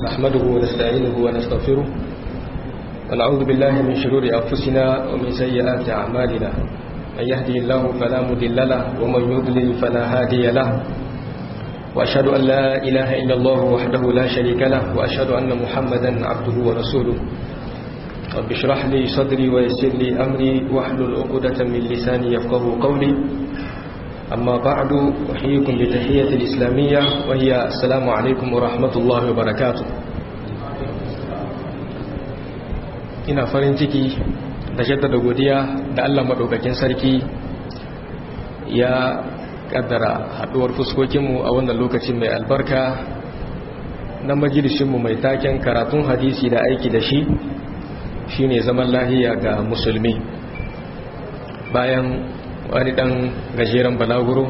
نحمده ونستعينه ونستغفره ونعوذ بالله من شرور أنفسنا ومن سيئات أعمالنا من يهدي الله فلا مضل له ومن يضلل فلا هادي له وأشهد أن لا إله إلا الله وحده لا شريك له وأشهد أن محمدا عبده ورسوله رب اشرح لي صدري ويسر لي أمري واحلل عقدة من لساني يفقه قولي أما بعد أحييكم بتحية الإسلامية وهي السلام عليكم ورحمة الله وبركاته ina farin ciki da jaddada godiya da Allah maɗaukakin sarki ya ƙaddara haɗuwar fuskokinmu a wannan lokacin mai albarka na majalisinmu mai taken karatun hadisi da aiki da shi shine zaman lahiya ga musulmi bayan wani ɗan gajeren balaguro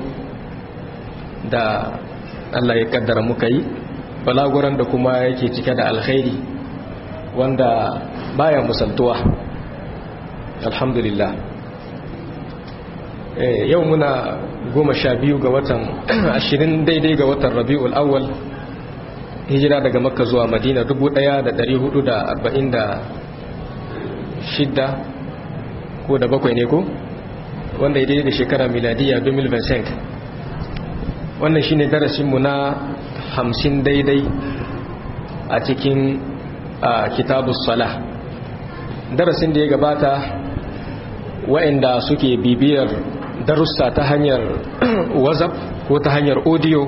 da Allah ya ƙaddara muka yi balaguran da kuma yake cike da alkhairi wanda baya musaltuwa alhamdulillah yau muna goma sha biyu ga watan ashirin daidai ga watan rabi'ul awwal hijira daga makka zuwa madina dubu ɗaya da ɗari hudu da arba'in da shidda ko da bakwai ne ko wanda ya daidai da shekara miladiya 2025 wannan shine darasinmu na hamsin daidai a cikin kitabus salah darasin da ya gabata wa'inda suke bibiyar darussa ta hanyar whatsapp ko ta hanyar audio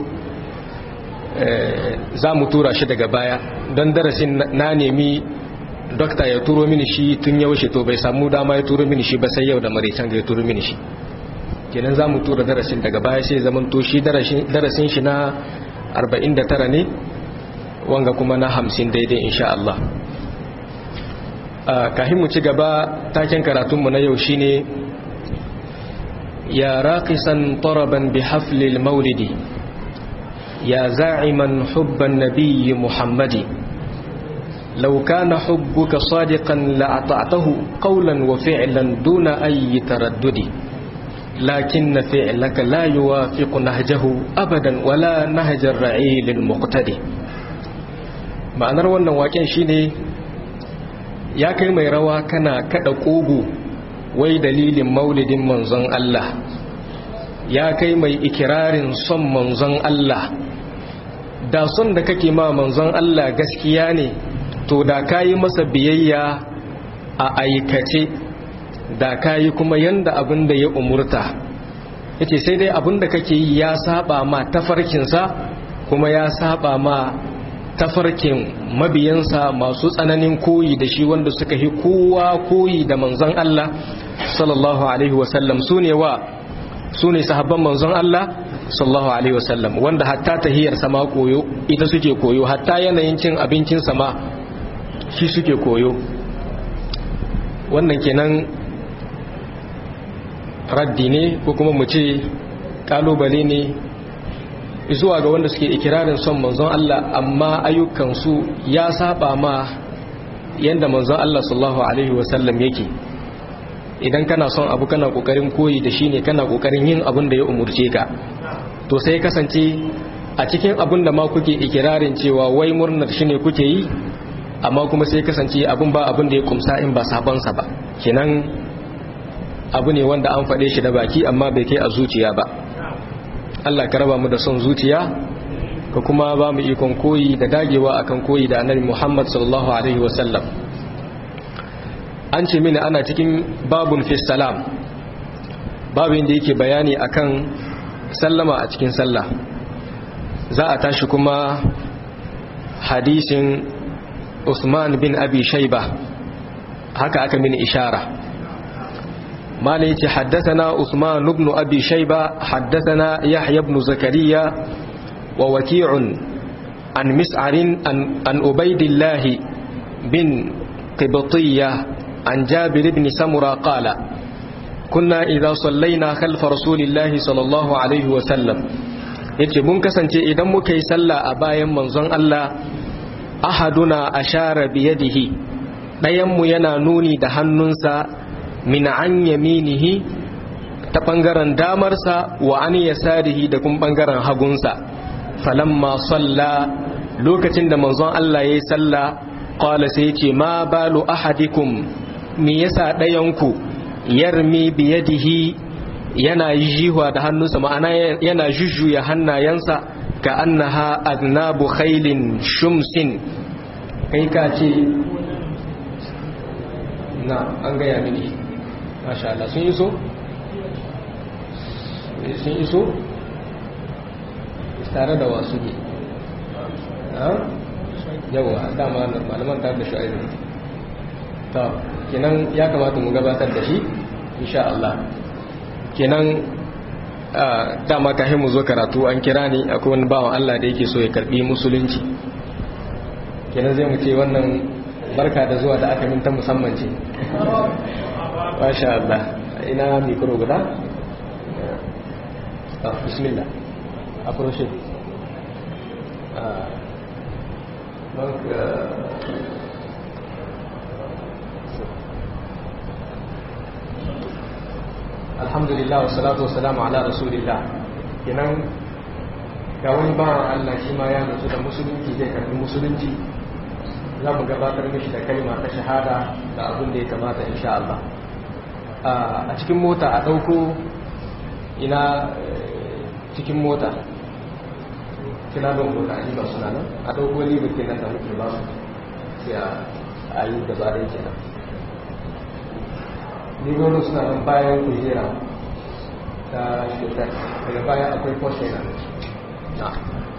za mu tura shi daga baya don darasin na nemi dokta ya turo mini shi tun yaushe to bai samu dama ya turo mini shi ba sai yau da maraitan ga ya turo mini shi kenan za mu tura darasin daga baya sai zaman to shi darasin shi na 49 ne wanga kuma na 50 daidai insha Allah kahin mu ci gaba taken karatunmu na yau shine ya raqisan taraban bi haflil maulidi ya za'iman hubban nabiyyi muhammadi لو كان حبك صادقا لأطعته قولا وفعلا دون أي تردد لكن فعلك لا يوافق نهجه أبدا ولا نهج الرعيل المقتدي ma'anar wannan waken shine ya kai mai rawa kana kada kogo wai dalilin maulidin manzon Allah ya kai mai ikirarin son manzon Allah da son da kake ma manzon Allah gaskiya ne to da kayi masa biyayya a aikace da kayi kuma yanda abin da ya umurta yace sai dai abin da kake yi ya saba ma tafarkinsa kuma ya saba ma tafarkin mabiyansa masu tsananin koyi da shi wanda suka yi kowa koyi da manzon Allah sallallahu alaihi wasallam su ne wa su ne sahabban manzon Allah sallallahu alaihi wasallam wanda hatta tahiyar sama koyo ita suke koyo hatta yanayin cin abincin sama shi suke koyo wannan kenan raddi ne ko kuma mu ce kalubale ne zuwa ga wanda suke ikirarin son manzon Allah amma ayyukansu ya saba ma yanda manzon Allah sallallahu alaihi wasallam yake idan kana son abu kana kokarin koyi da shi ne kana kokarin yin abin da ya umurce ka to sai kasance a cikin abin da ma kuke ikirarin cewa wai murnar shi ne kuke yi amma kuma sai kasance abin ba abin da ya kumsa in ba sabonsa ba kenan abu ne wanda an faɗe shi da baki amma bai kai a zuciya ba Allah ka raba mu da son zuciya ka kuma ba mu ikon koyi da dagewa akan koyi da annabi Muhammad sallallahu alaihi wasallam an ce mini ana cikin babun fi salam babin da yake bayani akan sallama a cikin sallah za a tashi kuma hadisin Usman bin Abi Shaiba haka aka mini ishara ما ليت حدثنا عثمان بن أبي شيبة حدثنا يحيى بن زكريا ووكيع عن مسعر عن, عن أبيد الله بن قبطية عن جابر بن سمرة قال كنا إذا صلينا خلف رسول الله صلى الله عليه وسلم yace mun kasance idan muka yi sallah a bayan manzon Allah ahaduna ashara biyadihi ɗayanmu yana nuni da hannunsa min an yaminihi ta ɓangaren damarsa wa an yasarihi da kuma ɓangaren hagunsa falamma salla lokacin da manzon Allah yayi sallah qala sai yace ma balu ahadikum me yasa dayanku yarmi biyadihi yana jiwa da hannunsa ma'ana yana jujjuya hannayensa ka annaha aznabu khailin shumsin kai ka ce na an gaya mini masha Allah sun iso sun iso tare da wasu ne yawa dama malaman tare da shu'aibu ta kenan ya kamata mu gabatar da shi insha Allah kenan dama kafin mu zo karatu an kira ni akwai wani bawan Allah da yake so ya karbi musulunci kenan zai mu ce wannan barka da zuwa da aka minta musamman ce masha Allah ina mikro guda bismillah approche donc alhamdulillah wa salatu wa salamu ala rasulillah kenan ga wani bawan Allah shi ma ya mutu da musulunci zai karbi musulunci za mu gabatar mishi da kalma ta shahada da abin da ya kamata insha Allah a cikin mota a ɗauko ina cikin mota kina don mota a ba suna nan a ɗauko libar kenan da muke ba su sai a yi gaba da yake nan libarin suna nan bayan kujera ta shekar daga baya akwai kwashe nan na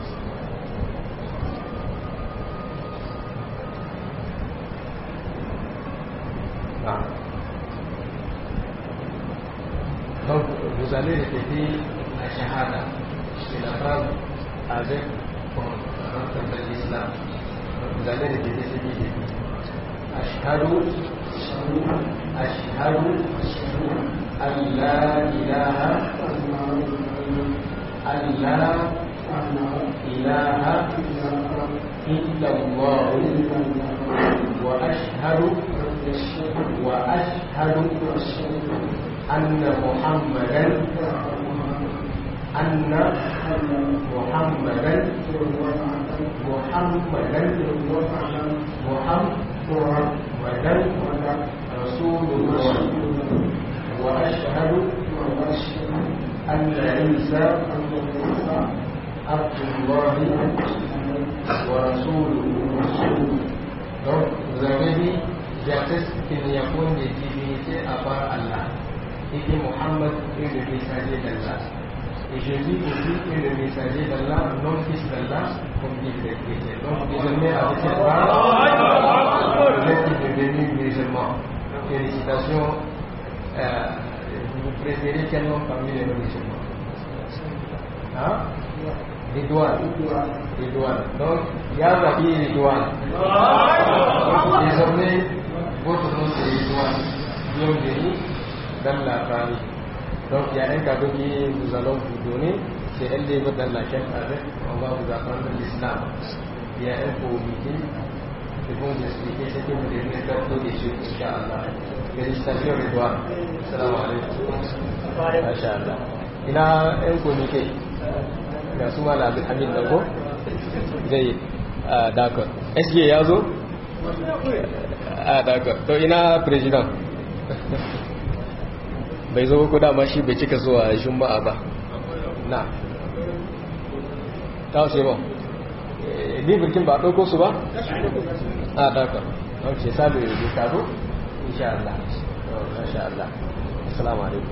Donc, vous allez répéter la shahada. C'est la phrase avec de l'islam. Vous allez répéter ce qu'il dit. Ashhadu Ashhadu an la ilaha an la ilaha illa Allah wa ashhadu wa ashhadu أن محمدا أن محمدا محمدا محمدا رسول الله وأشهد أن عيسى عبد الله ورسوله Donc, vous avez dit, j'atteste qu'il n'y a point de divinité à part Allah. et que Mohammed est le messager d'Allah. Et Jésus aussi est le messager d'Allah, non fils d'Allah, comme disent les chrétiens. Donc désormais avec cette base, vous êtes devenus musulmans. Félicitations. Euh, vous préférez quel nom parmi les musulmans Hein Les douanes. Les douanes. Donc, Yah Rabbi les douanes. Désormais, votre nom c'est les douanes. Bienvenue dans la famille. Donc il y a un cadeau que nous allons vous donner, c'est un livre dans laquelle avec on va vous apprendre l'islam. Il y a un comité qui vont vous expliquer ce que vous devez faire tout de suite, Inch'Allah. Félicitations Redouane. Salam alaikum. Masha'Allah. Il y a un comité. Ga su mala abin amin da ko? Zai d'accord. SG ya zo? Ah d'accord. To ina president. bai zo ko dama shi bai cika zuwa juma'a ba na ta wace ba ni birkin ba ɗauko su ba a ɗaukar ok sabi da kado insha Allah insha Allah assalamu alaikum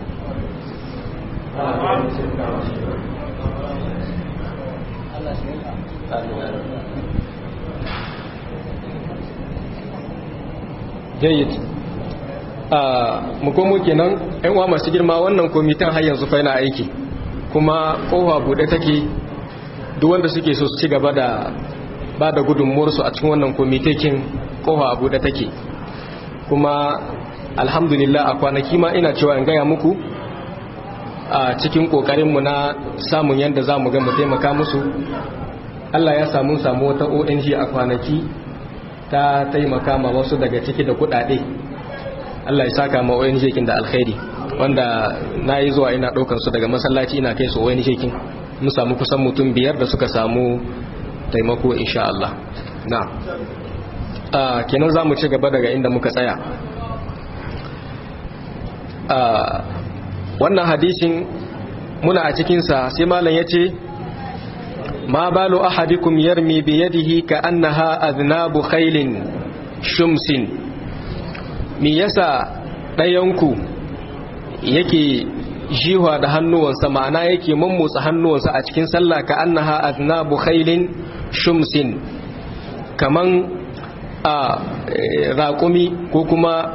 jayyid mu komo kenan yan uwa masu girma wannan komitan har yanzu fa yana aiki kuma kofa bude take duk wanda suke so su ci gaba da ba da gudunmuwarsu a cikin wannan komitekin kofa bude take kuma alhamdulillah a kwanaki ma ina cewa in gaya muku a cikin kokarinmu na samun yadda za mu gama taimaka musu Allah ya samu samu wata ONG a kwanaki ta taimaka ma wasu daga ciki da kudade Allah ya saka ma ONG kin da alkhairi wanda na yi zuwa ina ɗaukar su daga masallaci ina kai su ONG kin mun samu kusan mutum biyar da suka samu taimako insha Allah na kenan za mu ci gaba daga inda muka tsaya wannan hadisin muna a cikinsa sai malam ya ce ma balu ahadikum yarmi bi yadihi ka annaha aznabu khailin shumsin me yasa ɗayanku yake jiwa da hannuwansa ma'ana yake mummutsa hannuwansa a cikin sallah ka annaha aznabu khailin shumsin kaman a raƙumi ko kuma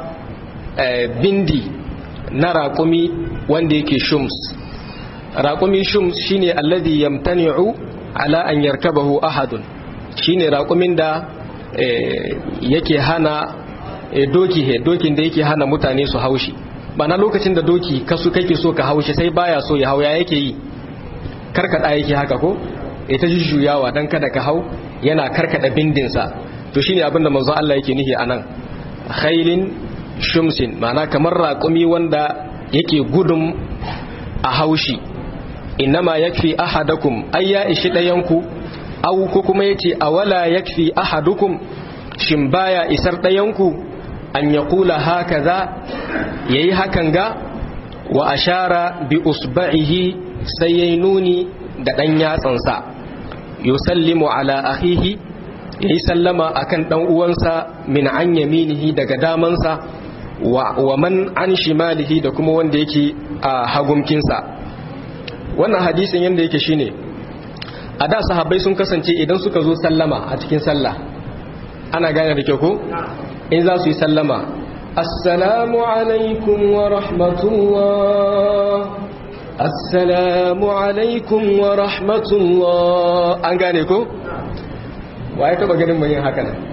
bindi na raƙumi wanda yake shums raƙumi shums shine alladhi yamtani'u ala an yarkabahu ahadun shine raƙumin da yake hana doki he dokin da yake hana mutane su haushi na lokacin da doki kasu kake so ka haushi sai baya so ya hauya yake yi karkada yake haka ko ita jujjuyawa dan kada ka hau yana karkada bindinsa to shine abinda manzon Allah yake nihi anan khailin shumsin ma'ana kamar raƙumi wanda yake gudun a haushi innama yakfi ahadakum ay ya ishi dayanku aw ko kuma yace awala yakfi ahadukum shin baya isar dayanku an yaqula hakaza yayi hakan ga wa ashara bi usba'ihi sai yayi nuni da dan yatsansa yusallimu ala akhihi yayi sallama akan dan uwansa min an yaminihi daga damansa wa man an shimalihi da kuma wanda yake a hagumkinsa wannan hadisin yadda yake shine a da sahabbai sun kasance idan suka zo sallama a cikin sallah ana gane da kyau ko in za su yi sallama assalamu alaikum wa rahmatullah assalamu alaikum wa rahmatullah an gane ko wa ya taba ganin mai yin haka nan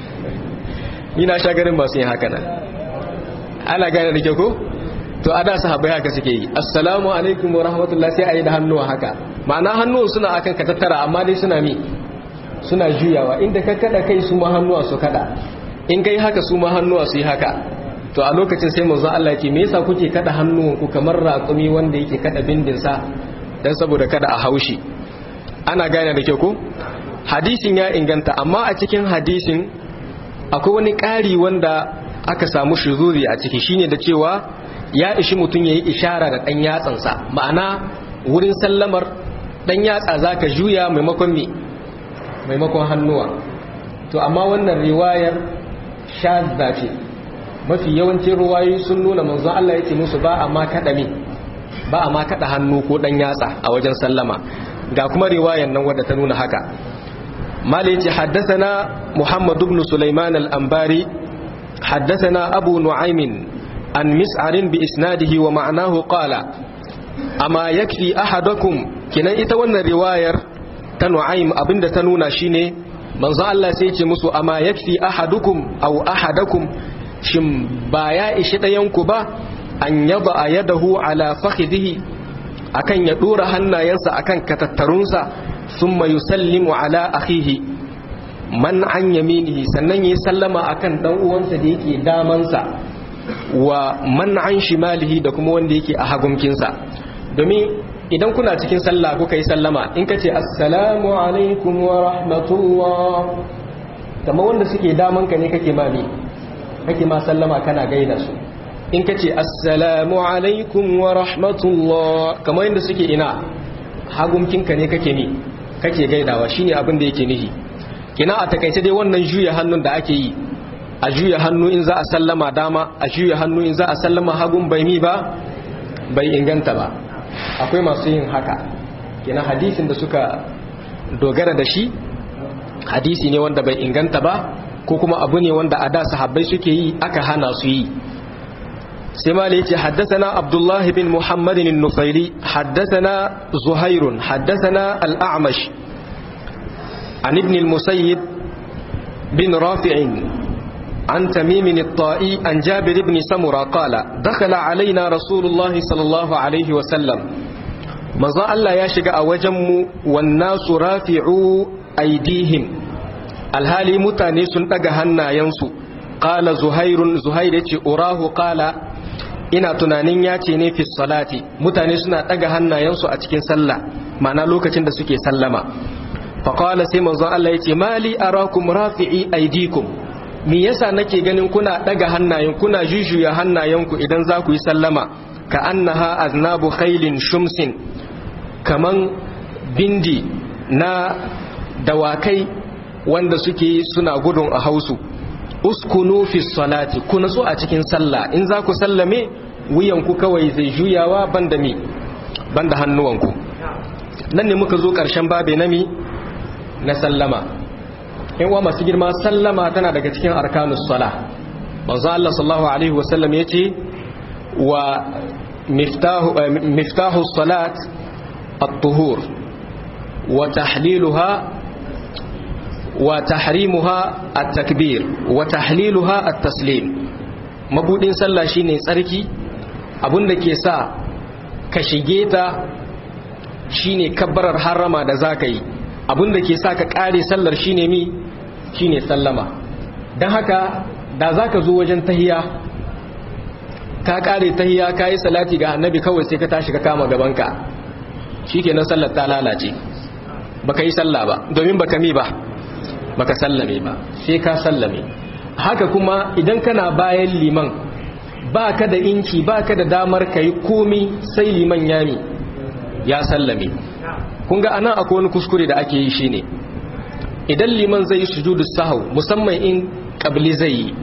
ni na sha ganin masu yin haka nan ana gane da kyau ko to a da sahabbai haka suke yi assalamu alaikum wa rahmatullah sai a yi da hannuwa haka ma'ana hannuwan suna akan ka tattara amma dai suna mi suna juyawa inda ka kada kai su ma hannuwa su kada in kai haka su ma hannuwa su yi haka to a lokacin sai manzo Allah yake me yasa kuke kada hannuwan ku kamar raƙumi wanda yake kada bindin sa dan saboda kada a haushi ana gane da kyau ko hadisin ya inganta amma a cikin hadisin akwai wani ƙari wanda aka samu shuzuri a ciki shine da cewa ya ishi mutum ya yi ishara da ɗan yatsansa ma'ana wurin sallamar ɗan yatsa za ka juya maimakon me maimakon hannuwa to amma wannan riwayar shazza ce mafi yawancin ruwayoyi sun nuna manzo Allah ya ce musu ba a ma kaɗa me ba a ma kaɗa hannu ko ɗan yatsa a wajen sallama ga kuma riwayar nan wadda ta nuna haka mala yace haddathana muhammad ibn sulaiman al-anbari haddathana abu nu'aymin عن مسعر بإسناده ومعناه قال أما يكفي أحدكم كنا إتوانا رواية تنعيم أبند تنونا شيني من ظل الله سيتي مسو أما يكفي أحدكم أو أحدكم شم بايا إشتا ينكبا أن يضع يده على فخذه أكن يدور هنا ينسى أكن كتترنسى ثم يسلم على أخيه من عن يمينه سنن يسلم أكن دنوانسا ديكي دامنسا wa man an shimalihi da kuma wanda yake a hagumkinsa domin idan kuna cikin sallah kuka yi sallama in ka ce assalamu alaikum wa rahmatullah kamar wanda suke daman ka ne kake ma ne kake ma sallama kana gaida su in ka ce assalamu alaikum wa rahmatullah kamar yadda suke ina hagumkinka ne kake ne kake gaidawa shine abin da yake nihi kina a takaice dai wannan juya hannun da ake yi a juya hannu in za a sallama dama a juya hannu in za a sallama hagun bai mi ba bai inganta ba akwai masu yin haka kina hadisin da suka dogara da shi hadisi ne wanda bai inganta ba ko kuma abu ne wanda a da sahabbai suke yi aka hana su yi sai ma yace haddathana abdullah bin muhammad an-nufairi haddathana zuhairun haddathana al-a'mash an ibn al-musayyib bin rafi'in عن تميم الطائي عن جابر بن سمرة قال دخل علينا رسول الله صلى الله عليه وسلم مزا الله يشجع وجم والناس رافعوا أيديهم الهالي متاني سنتغ هنا ينسو قال زهير زهير أراه قال ina tunanin ya ce ne fi salati mutane suna ɗaga hannayensu a cikin sallah ma'ana lokacin da suke sallama faqala sai manzon Allah yace mali arakum rafi'i aydikum me yasa nake ganin kuna daga hannayen kuna jujjuya hannayenku idan za ku yi sallama ka annaha aznabu khailin shumsin kaman bindi na dawakai wanda suke suna gudun a hausu uskunu fi salati ku natsu a cikin sallah in za ku sallame wuyanku kawai zai juyawa banda mi banda hannuwanku nan ne muka zo ƙarshen babe nami na sallama in wa masu girma sallama tana daga cikin arkanus sala manzo Allah sallallahu alaihi wasallam yace wa miftahu miftahu salat at-tuhur wa tahliluha wa tahrimuha at-takbir wa tahliluha at-taslim mabudin sallah shine tsarki abinda ke sa ka shige ta shine kabbarar harama da zaka yi abinda ke sa ka kare sallar shine mi shine sallama dan haka da zaka zo wajen tahiya ka kare tahiya ka yi salati ga annabi kawai sai ka tashi ka kama gabanka shikenan sallar ta lalace baka yi sallah ba domin baka mi ba baka sallame ba sai ka sallame haka kuma idan kana bayan liman ba ka da inci ba ka da damar ka yi komi sai liman yami ya sallame kun ga anan akwai wani kuskure da ake yi shine idan liman zai yi sujudu sahau musamman in kabli zai yi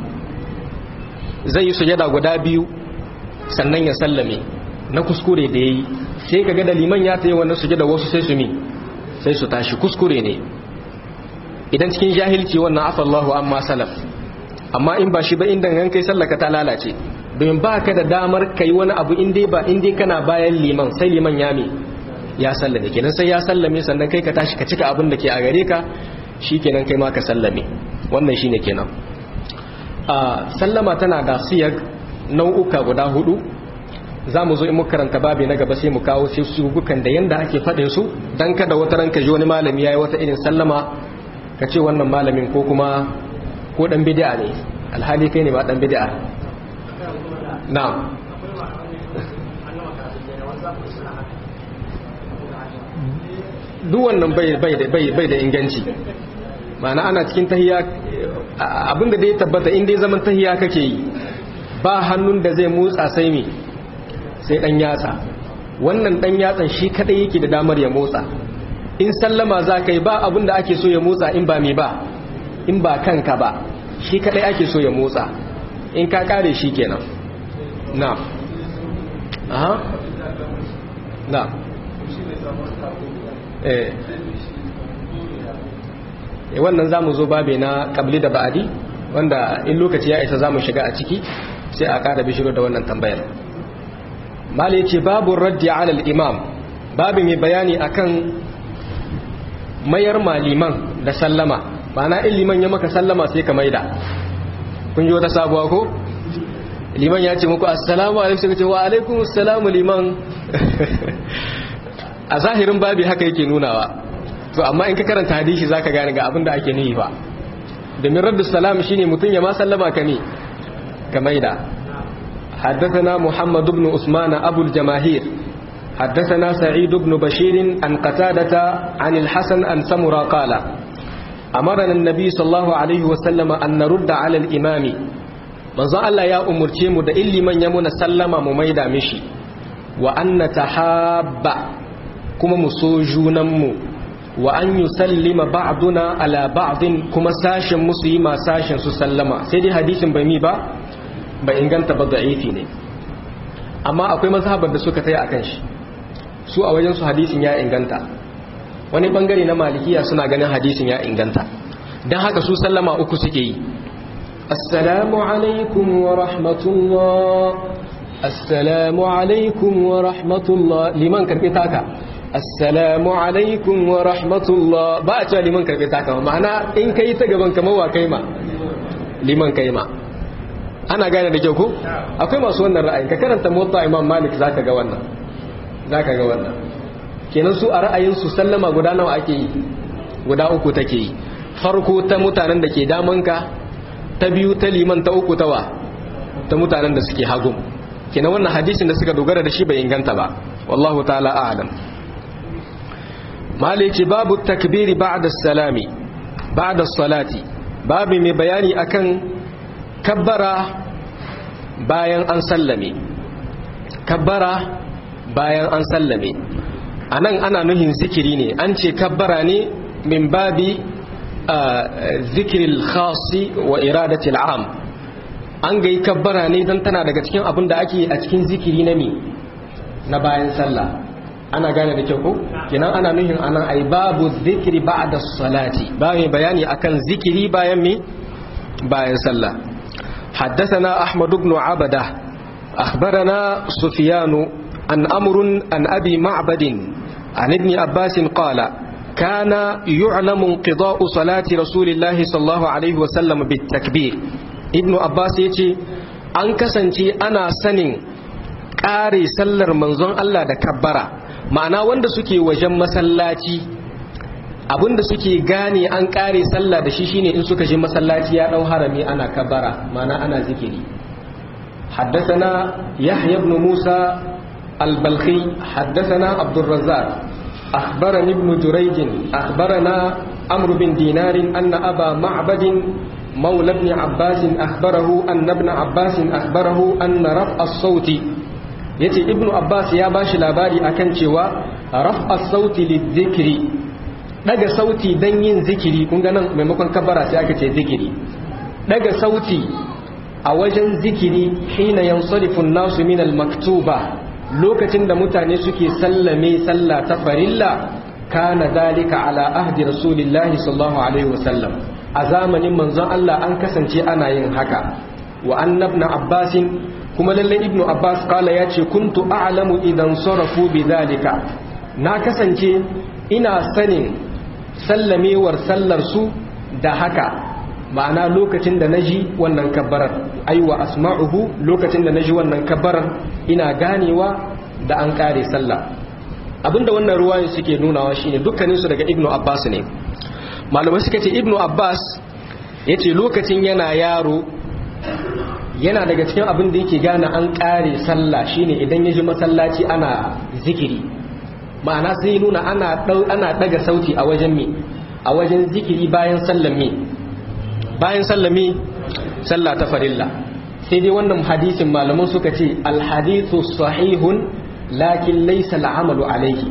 zai yi sujada guda biyu sannan ya sallame na kuskure da ya yi sai ka ga da liman ya ta yi wannan sujada wasu sai su mi sai su tashi kuskure ne idan cikin jahilci wannan afallahu amma salaf amma in ba shi ba inda gan kai sallaka ta lalace domin ba ka da damar kai wani abu in dai ba in dai kana bayan liman sai liman ya me ya sallame kenan sai ya sallame sannan kai ka tashi ka cika abin da ke a gare ka shikenan kai ma ka sallame wannan shine kenan a sallama tana da siyag nau'uka guda hudu za mu zo in muka karanta babi na gaba sai mu kawo sai su gukan da yanda ake faɗin su dan kada wata ranka ji wani malami yayi wata irin sallama ka ce wannan malamin ko kuma ko dan bid'a ne alhali kai ne ba dan bid'a na'am duk wannan bai bai da bai bai da inganci ma'ana ana cikin tahiya abinda da ya tabbata in dai zaman tahiya kake yi ba hannun da zai motsa sai me sai dan yatsa wannan dan yatsan shi kadai yake da damar ya motsa in sallama za ka yi ba abin da ake so ya motsa in ba mai ba in ba kanka ba shi kadai ake so ya motsa in ka kare shi kenan na aha na eh wannan za mu zo babe na kabli da ba'adi wanda in lokaci ya isa za mu shiga a ciki sai a kara bishiro da wannan tambayar mali ce babu raddi alal imam babu mai bayani akan mayar maliman da sallama ma'ana in liman ya maka sallama sai ka maida kun ji wata sabuwa ko liman ya ce muku assalamu alaikum sai ka ce wa alaikum assalamu liman a zahirin babi haka yake nunawa to amma in ka karanta hadisi zaka gane ga abin da ake nufi ba domin raddu salam shine mutum ya ma sallama ka ne ka maida حدثنا محمد بن عثمان أبو الجماهير حدثنا سعيد بن بشير عن قتادة عن الحسن عن سمرة قال أمرنا النبي صلى الله عليه وسلم أن نرد على الإمام manzo Allah ya umurce mu da illi man ya muna sallama mu maida mishi wa an natahabba kuma mu so junan mu wa an yusallima ba'duna ala ba'din kuma sashin musu yi ma sashin su sallama sai dai hadisin bai mi ba bai inganta ba da'ifi ne amma akwai mazhabar da suka taya akan shi su a wajen su hadisin ya inganta wani bangare na malikiya suna ganin hadisin ya inganta don haka su sallama uku suke yi assalamu alaikum wa rahmatullah assalamu alaikum wa rahmatullah liman karbi taka assalamu alaikum wa rahmatullah ba a cewa liman karbi taka ma'ana in kai ta gaban kamar wa kai ma liman kai ma ana gane da kyau ko akwai masu wannan ra'ayin ka karanta motsa imam malik zaka ga wannan zaka ga wannan kenan su a ra'ayin su sallama guda nawa ake yi guda uku take yi farko ta mutanen da ke damanka ta biyu ta liman ta uku tawa ta mutanen da suke hagun kenan wannan hadisin da suka dogara da shi bai inganta ba wallahu ta'ala a'lam malici babu takbiri ba'da salami ba'da salati babu mai bayani akan kabbara bayan an sallame kabbara bayan an sallame anan ana nuhin zikiri ne an ce kabbara ne min babi zikiril khasi wa iradatil am an ga yi kabbara ne don tana daga cikin abin da ake a cikin zikiri na mi na bayan sallah ana gane da kyau ko kenan ana nuhin anan ai babu zikiri ba'da salati bayan bayani akan zikiri bayan mi bayan sallah حدثنا أحمد بن عبده أخبرنا سفيان عن أمر عن أبي معبد عن ابن عباس قال كان يعلم انقضاء صلاة رسول الله صلى الله عليه وسلم بالتكبير ابن عباس يتي an kasance ana sanin ƙare sallar manzon Allah da kabbara ma'ana wanda suke wajen masallaci abinda suke gane an ƙare sallah da shi shine in suka je masallaci ya ɗau harami ana kabbara ma'ana ana zikiri حدثنا يحيى بن موسى البلخي حدثنا عبد الرزاق أخبرني ابن جريج أخبرنا عمرو بن دينار أن أبا معبد مولى ابن عباس أخبره أن ابن عباس أخبره أن رفع الصوت يتي ابن عباس يا باش لاباري أكن شوا رفع الصوت للذكر daga sauti dan yin zikiri kun ga nan maimakon kabbara sai aka ce zikiri daga sauti a wajen zikiri hina yansarifu nasu min al-maktuba lokacin da mutane suke sallame sallah ta farilla kana dalika ala ahdi rasulillahi sallallahu alaihi wasallam a zamanin manzon Allah an kasance ana yin haka wa annabna abbasin kuma lalle ibnu abbas kala ya ce kuntu a'lamu idan sarafu bi dalika na kasance ina sanin sallamewar sallar su da haka ma'ana lokacin da naji wannan kabbarar aiwa asma'uhu lokacin da naji wannan kabbarar ina ganewa da an kare sallah abinda wannan ruwayo suke nunawa shine dukkanin su daga ibnu abbas ne malamai suka ce ibnu abbas yace lokacin yana yaro yana daga cikin abin da yake gane an kare sallah shine idan ya ji masallaci ana zikiri ma'ana sai nuna ana ana daga sauti a wajen me a wajen zikiri bayan sallame bayan sallame sallah ta farilla sai dai wannan hadisin malaman suka ce alhadithu sahihun lakin laysa al'amalu alayhi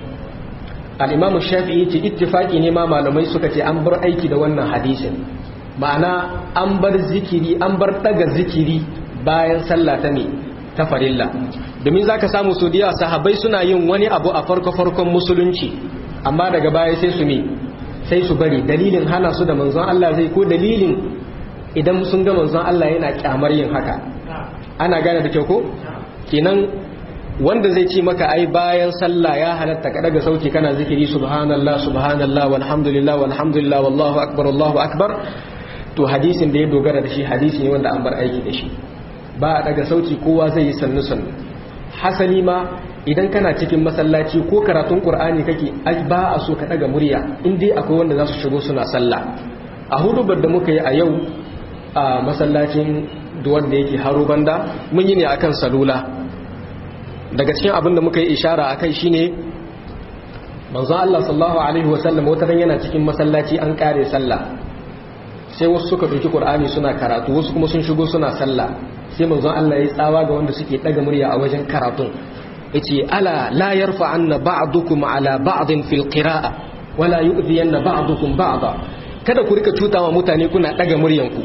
al-imam shafi'i ce ittifaki ne ma malamai suka ce an bar aiki da wannan hadisin ma'ana an bar zikiri an bar daga zikiri bayan sallah ta ne ta farilla domin zaka samu su diya sahabbai suna yin wani abu a farko farkon musulunci amma daga baya sai su ne sai su bari dalilin hana su da manzon Allah zai ko dalilin idan sun ga manzon Allah yana kyamar yin haka ana gane da kyau ko kenan wanda zai ce maka ai bayan sallah ya halatta ka daga sauki kana zikiri subhanallah subhanallah walhamdulillah walhamdulillah wallahu akbar wallahu akbar to hadisin da ya dogara da shi hadisi ne wanda an bar aiki da shi ba a daga sauti kowa zai yi sannu sannu hasali ma idan kana cikin masallaci ko karatun qur'ani kake ba a so ka daga murya in dai akwai wanda za su shigo suna sallah a hudubar da muka yi a yau a masallacin duwar da yake haro banda mun yi ne akan salula daga cikin abin da muka yi ishara akai shine manzo Allah sallallahu alaihi wasallam wata ran yana cikin masallaci an kare sallah sai wasu suka ɗauki Qur'ani suna karatu wasu kuma sun shigo suna sallah sai manzon Allah ya tsawa ga wanda suke daga murya a wajen karatun yace ala la yarfa anna ba'dukum ala ba'din fil qira'a wala yu'dhiyanna ba'dukum ba'da kada ku rika cutawa mutane kuna daga muryanku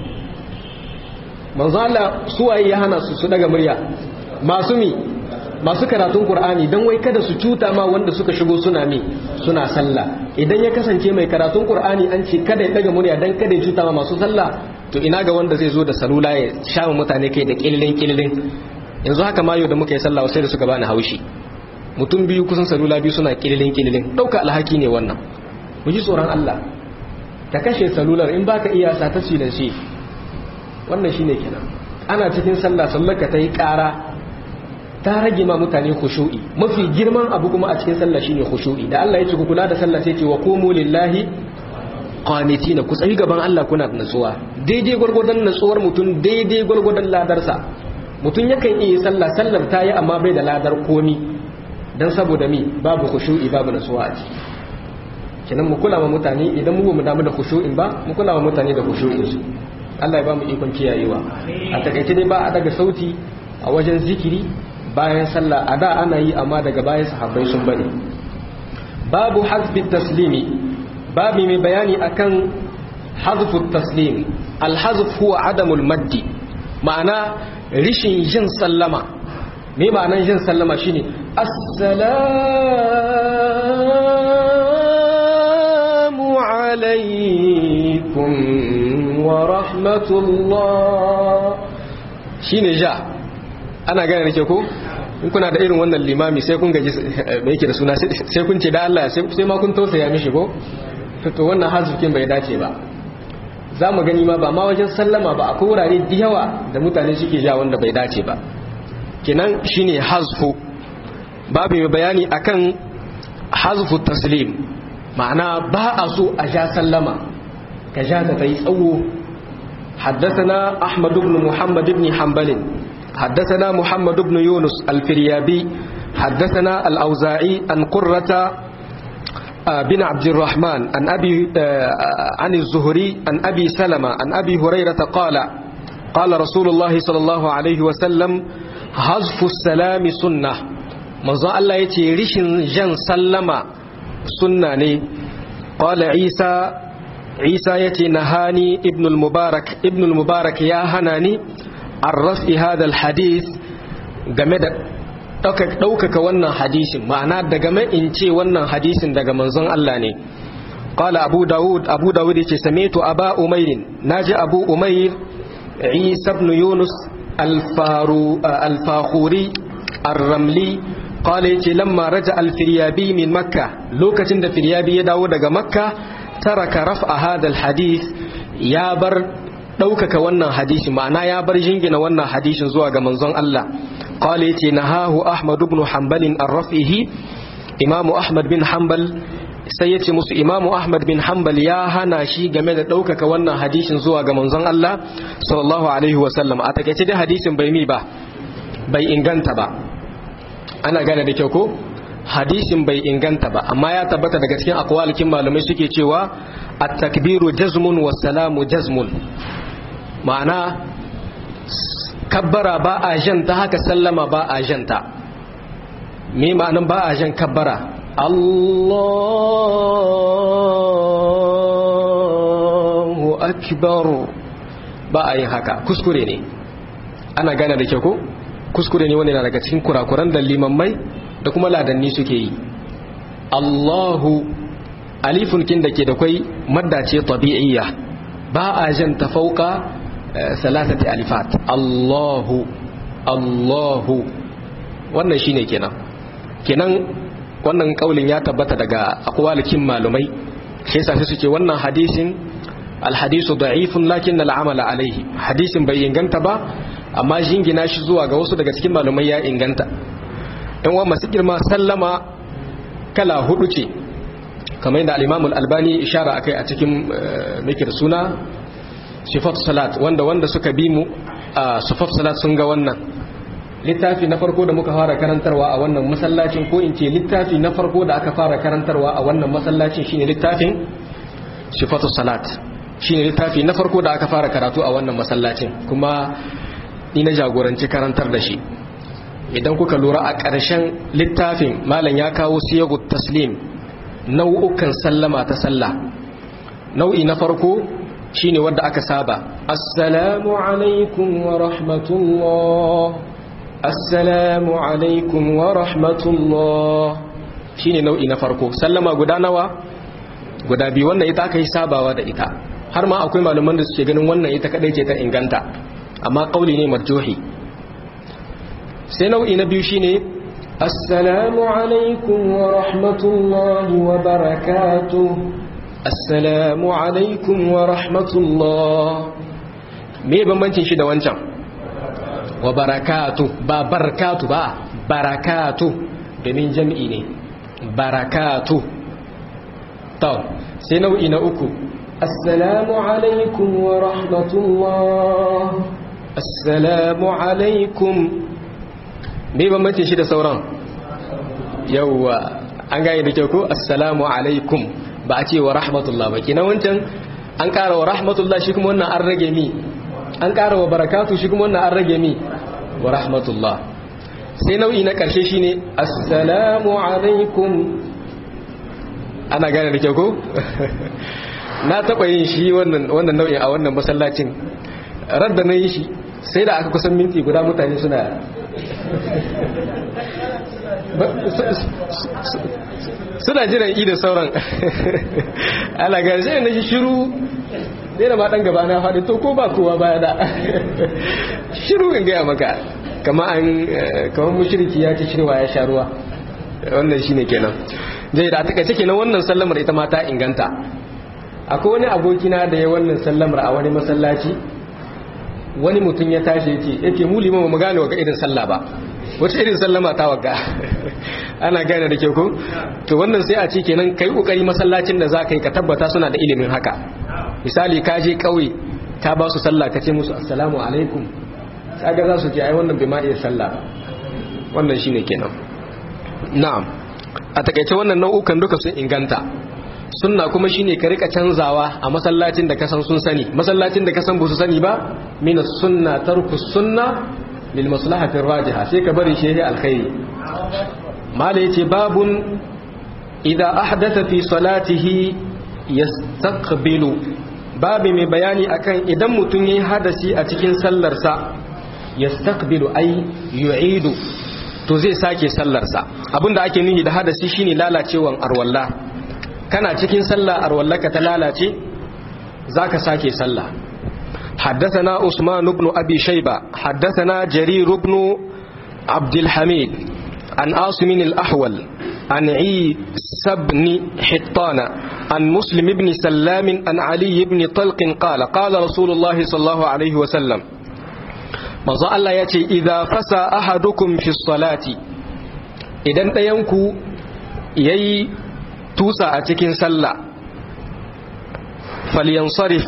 manzon Allah suwaye ya hana su su daga murya masu mi masu karatun Qur'ani dan wai kada su cuta ma wanda suka shigo suna mi suna sallah idan ya kasance mai karatun Qur'ani an ce kada ya daga murya dan kada ya cuta ma masu sallah to ina ga wanda zai zo da salula ya shawo mutane kai da kililin kililin yanzu haka mayo da muka yi sallah sai da suka bani haushi mutum biyu kusan salula biyu suna kililin kililin dauka alhaki ne wannan mu ji tsoron Allah ka kashe salular in baka iya sa ta da shi wannan shine kenan ana cikin sallah sallar ka ta yi ƙara ta rage ma mutane khushu'i mafi girman abu kuma a cikin sallah shine khushu'i da Allah ya ce ku kula da sallah sai ce wa qumu lillahi qanitina ku tsayi gaban Allah kuna da natsuwa daidai gurgurdan natsuwar mutum daidai gurgurdan ladarsa mutum yakan iya sallah sallar ta yi amma bai da ladar komi dan saboda mi babu khushu'i babu natsuwa a ciki kenan mu kula ma mutane idan mu mu damu da khushu'in ba mu kula ma mutane da khushu'in su Allah ya ba mu ikon kiyayewa a takaice dai ba a daga sauti a wajen zikiri bayan sallah a da ana yi amma daga bayan sahabbai sun bane babu hazbi taslimi babu mai bayani akan hazfu taslim alhazf huwa adamul maddi ma'ana rishin jin sallama me ma'anan jin sallama shine assalamu alaikum wa rahmatullah shine ja ana gane da ke ko in kuna da irin wannan limami sai kun gaji mai yake da suna sai kun ce da Allah sai ma kun tausaya mishi ko to wannan hazufin bai dace ba za mu gani ma ba ma wajen sallama ba akwai wurare da yawa da mutane suke ja wanda bai dace ba kinan shine hazfu babu mai bayani akan hazfu taslim ma'ana ba a so a ja sallama ka ja ta yi tsawo حدثنا أحمد بن محمد بن حنبل حدثنا محمد بن يونس الفريابي حدثنا الأوزاعي عن قرة بن عبد الرحمن عن أبي عن الزهري عن أبي سلمة عن أبي هريرة قال قال رسول الله صلى الله عليه وسلم حذف السلام سنة manzo Allah ya ce rishin jan sallama sunna ne qala isa isa ya ce nahani ibn al-mubarak ibn al-mubarak ya hana ni an rafi hada al-hadith game da ɗaukaka wannan hadisin ma'ana da game in ce wannan hadisin daga manzon Allah ne qala abu dawud abu dawud yace sami'tu aba umayr naji abu umayr isa ibn yunus al-fakhuri ar-ramli qala yace lamma raja al-firyabi min makka lokacin da firyabi ya dawo daga makka taraka raf'a hada al-hadith ya bar ɗaukaka wannan hadisi ma'ana ya bar jingina wannan hadisin zuwa ga manzon Allah qala yace nahahu ahmad ibn hanbal an rafihi imam ahmad bin hanbal sai yace musu imam ahmad bin hanbal ya hana shi game da ɗaukaka wannan hadisin zuwa ga manzon Allah sallallahu alaihi wasallam a takaice dai hadisin bai mi ba bai inganta ba ana gane da kyau ko hadisin bai inganta ba amma ya tabbata daga cikin akwalikin malamai suke cewa at-takbiru jazmun was salamu jazmun ma'ana kabbara ba a janta haka sallama ba a janta me ma'anan ba a jan kabbara Allahu akbar ba a yin haka kuskure ne ana gane da kyau ko kuskure ne wani na daga cikin kurakuran da limammai da kuma ladanni suke yi Allahu alifun kin da ke da kwai madda ce tabi'iyya ba a jan ta fauka salasati alifat Allahu Allahu wannan shine kenan kenan wannan kaulin ya tabbata daga akwalikin malumai shi yasa sai suke wannan hadisin alhadisu da'ifun lakin al'amala alaihi hadisin bai inganta ba amma jingina shi zuwa ga wasu daga cikin malumai ya inganta in wa masu girma sallama kala hudu ce kamar yadda al-Imam al-Albani ishara akai a cikin mikir suna sifat salat wanda wanda suka bi mu a sifat salat sun ga wannan littafi na farko da muka fara karantarwa a wannan masallacin ko in ce littafi na farko da aka fara karantarwa a wannan masallacin shine littafin sifatu salat shine littafi na farko da aka fara karatu a wannan masallacin kuma ni na jagoranci karantar da shi idan kuka lura a ƙarshen littafin malam ya kawo siyagut taslim nau'ukan sallama ta sallah nau'i na farko shine wanda aka saba assalamu alaikum wa rahmatullah assalamu alaikum wa rahmatullah shine nau'i na farko sallama guda nawa guda biyu wannan ita aka yi sabawa da ita har ma akwai malaman da suke ganin wannan ita kadai ce ta inganta amma kauli ne marjuhi sai nau'i na biyu shine assalamu alaikum wa rahmatullahi wa barakatuh assalamu alaikum wa rahmatullah me bambancin shi da wancan wa barakatu ba barakatu ba barakatu domin jam'i ne barakatu to sai nau'i na uku assalamu alaikum wa rahmatullah assalamu alaikum me bambancin shi da sauran yawwa an gane da kyau ko assalamu alaikum ba a ce wa rahmatullah ba kenan wancan an ƙara wa rahmatullah shi kuma wannan an rage mi an ƙara wa barakatu shi kuma wannan an rage mi wa rahmatullah sai nau'i na ƙarshe shine assalamu alaikum ana gane da kyau ko na taɓa yin shi wannan nau'in a wannan masallacin radda na yi shi sai da aka kusan minti guda mutane suna suna jiran i da sauran ana gane sai na shi shiru zai da maɗan gaba na faɗi to ko ba kowa baya da shiru in gaya maka kama an kamar mushiriki ya ci shirwa ya sha ruwa wannan shine kenan zai da takaice kenan wannan sallamar ita ma ta inganta akwai wani abokina da ya wannan sallamar a wani masallaci wani mutum ya tashi yake yake mu limama mu gane waga irin sallah ba wace irin sallama ta waga ana gane da ke ku to wannan sai a ce kenan kai kokari masallacin da za ka yi ka tabbata suna da ilimin haka misali ka je kauye ka ba su sallah ka ce musu assalamu alaikum kaga za su ce ai wannan bai ma iya sallah wannan shine kenan na'am a takaice wannan nau'ukan duka sun inganta sunna kuma shine ka rika canzawa a masallacin da kasan sun sani masallacin da kasan ba su sani ba min sunna tarku sunna lil maslahati rajiha sai ka bari shehi alkhairi mala yace babun idza ahdatha fi salatihi yastaqbilu babu mai bayani akan idan mutum yayi hadasi a cikin sallarsa yastaqbilu ay yu'idu to zai sake sallarsa abinda ake nuhi da hadasi shine lalacewan arwalla kana cikin sallah arwallaka ta lalace zaka sake sallah حدثنا عثمان بن أبي شيبة حدثنا جرير بن عبد الحميد عن عاصم الأحول عن عيسى بن حطان عن مسلم بن سلام عن علي بن طلق قال قال رسول الله صلى الله عليه وسلم manzo Allah ya ce idza fasa ahadukum fi salati idan ɗayanku yayi tusa a cikin sallah falyansarif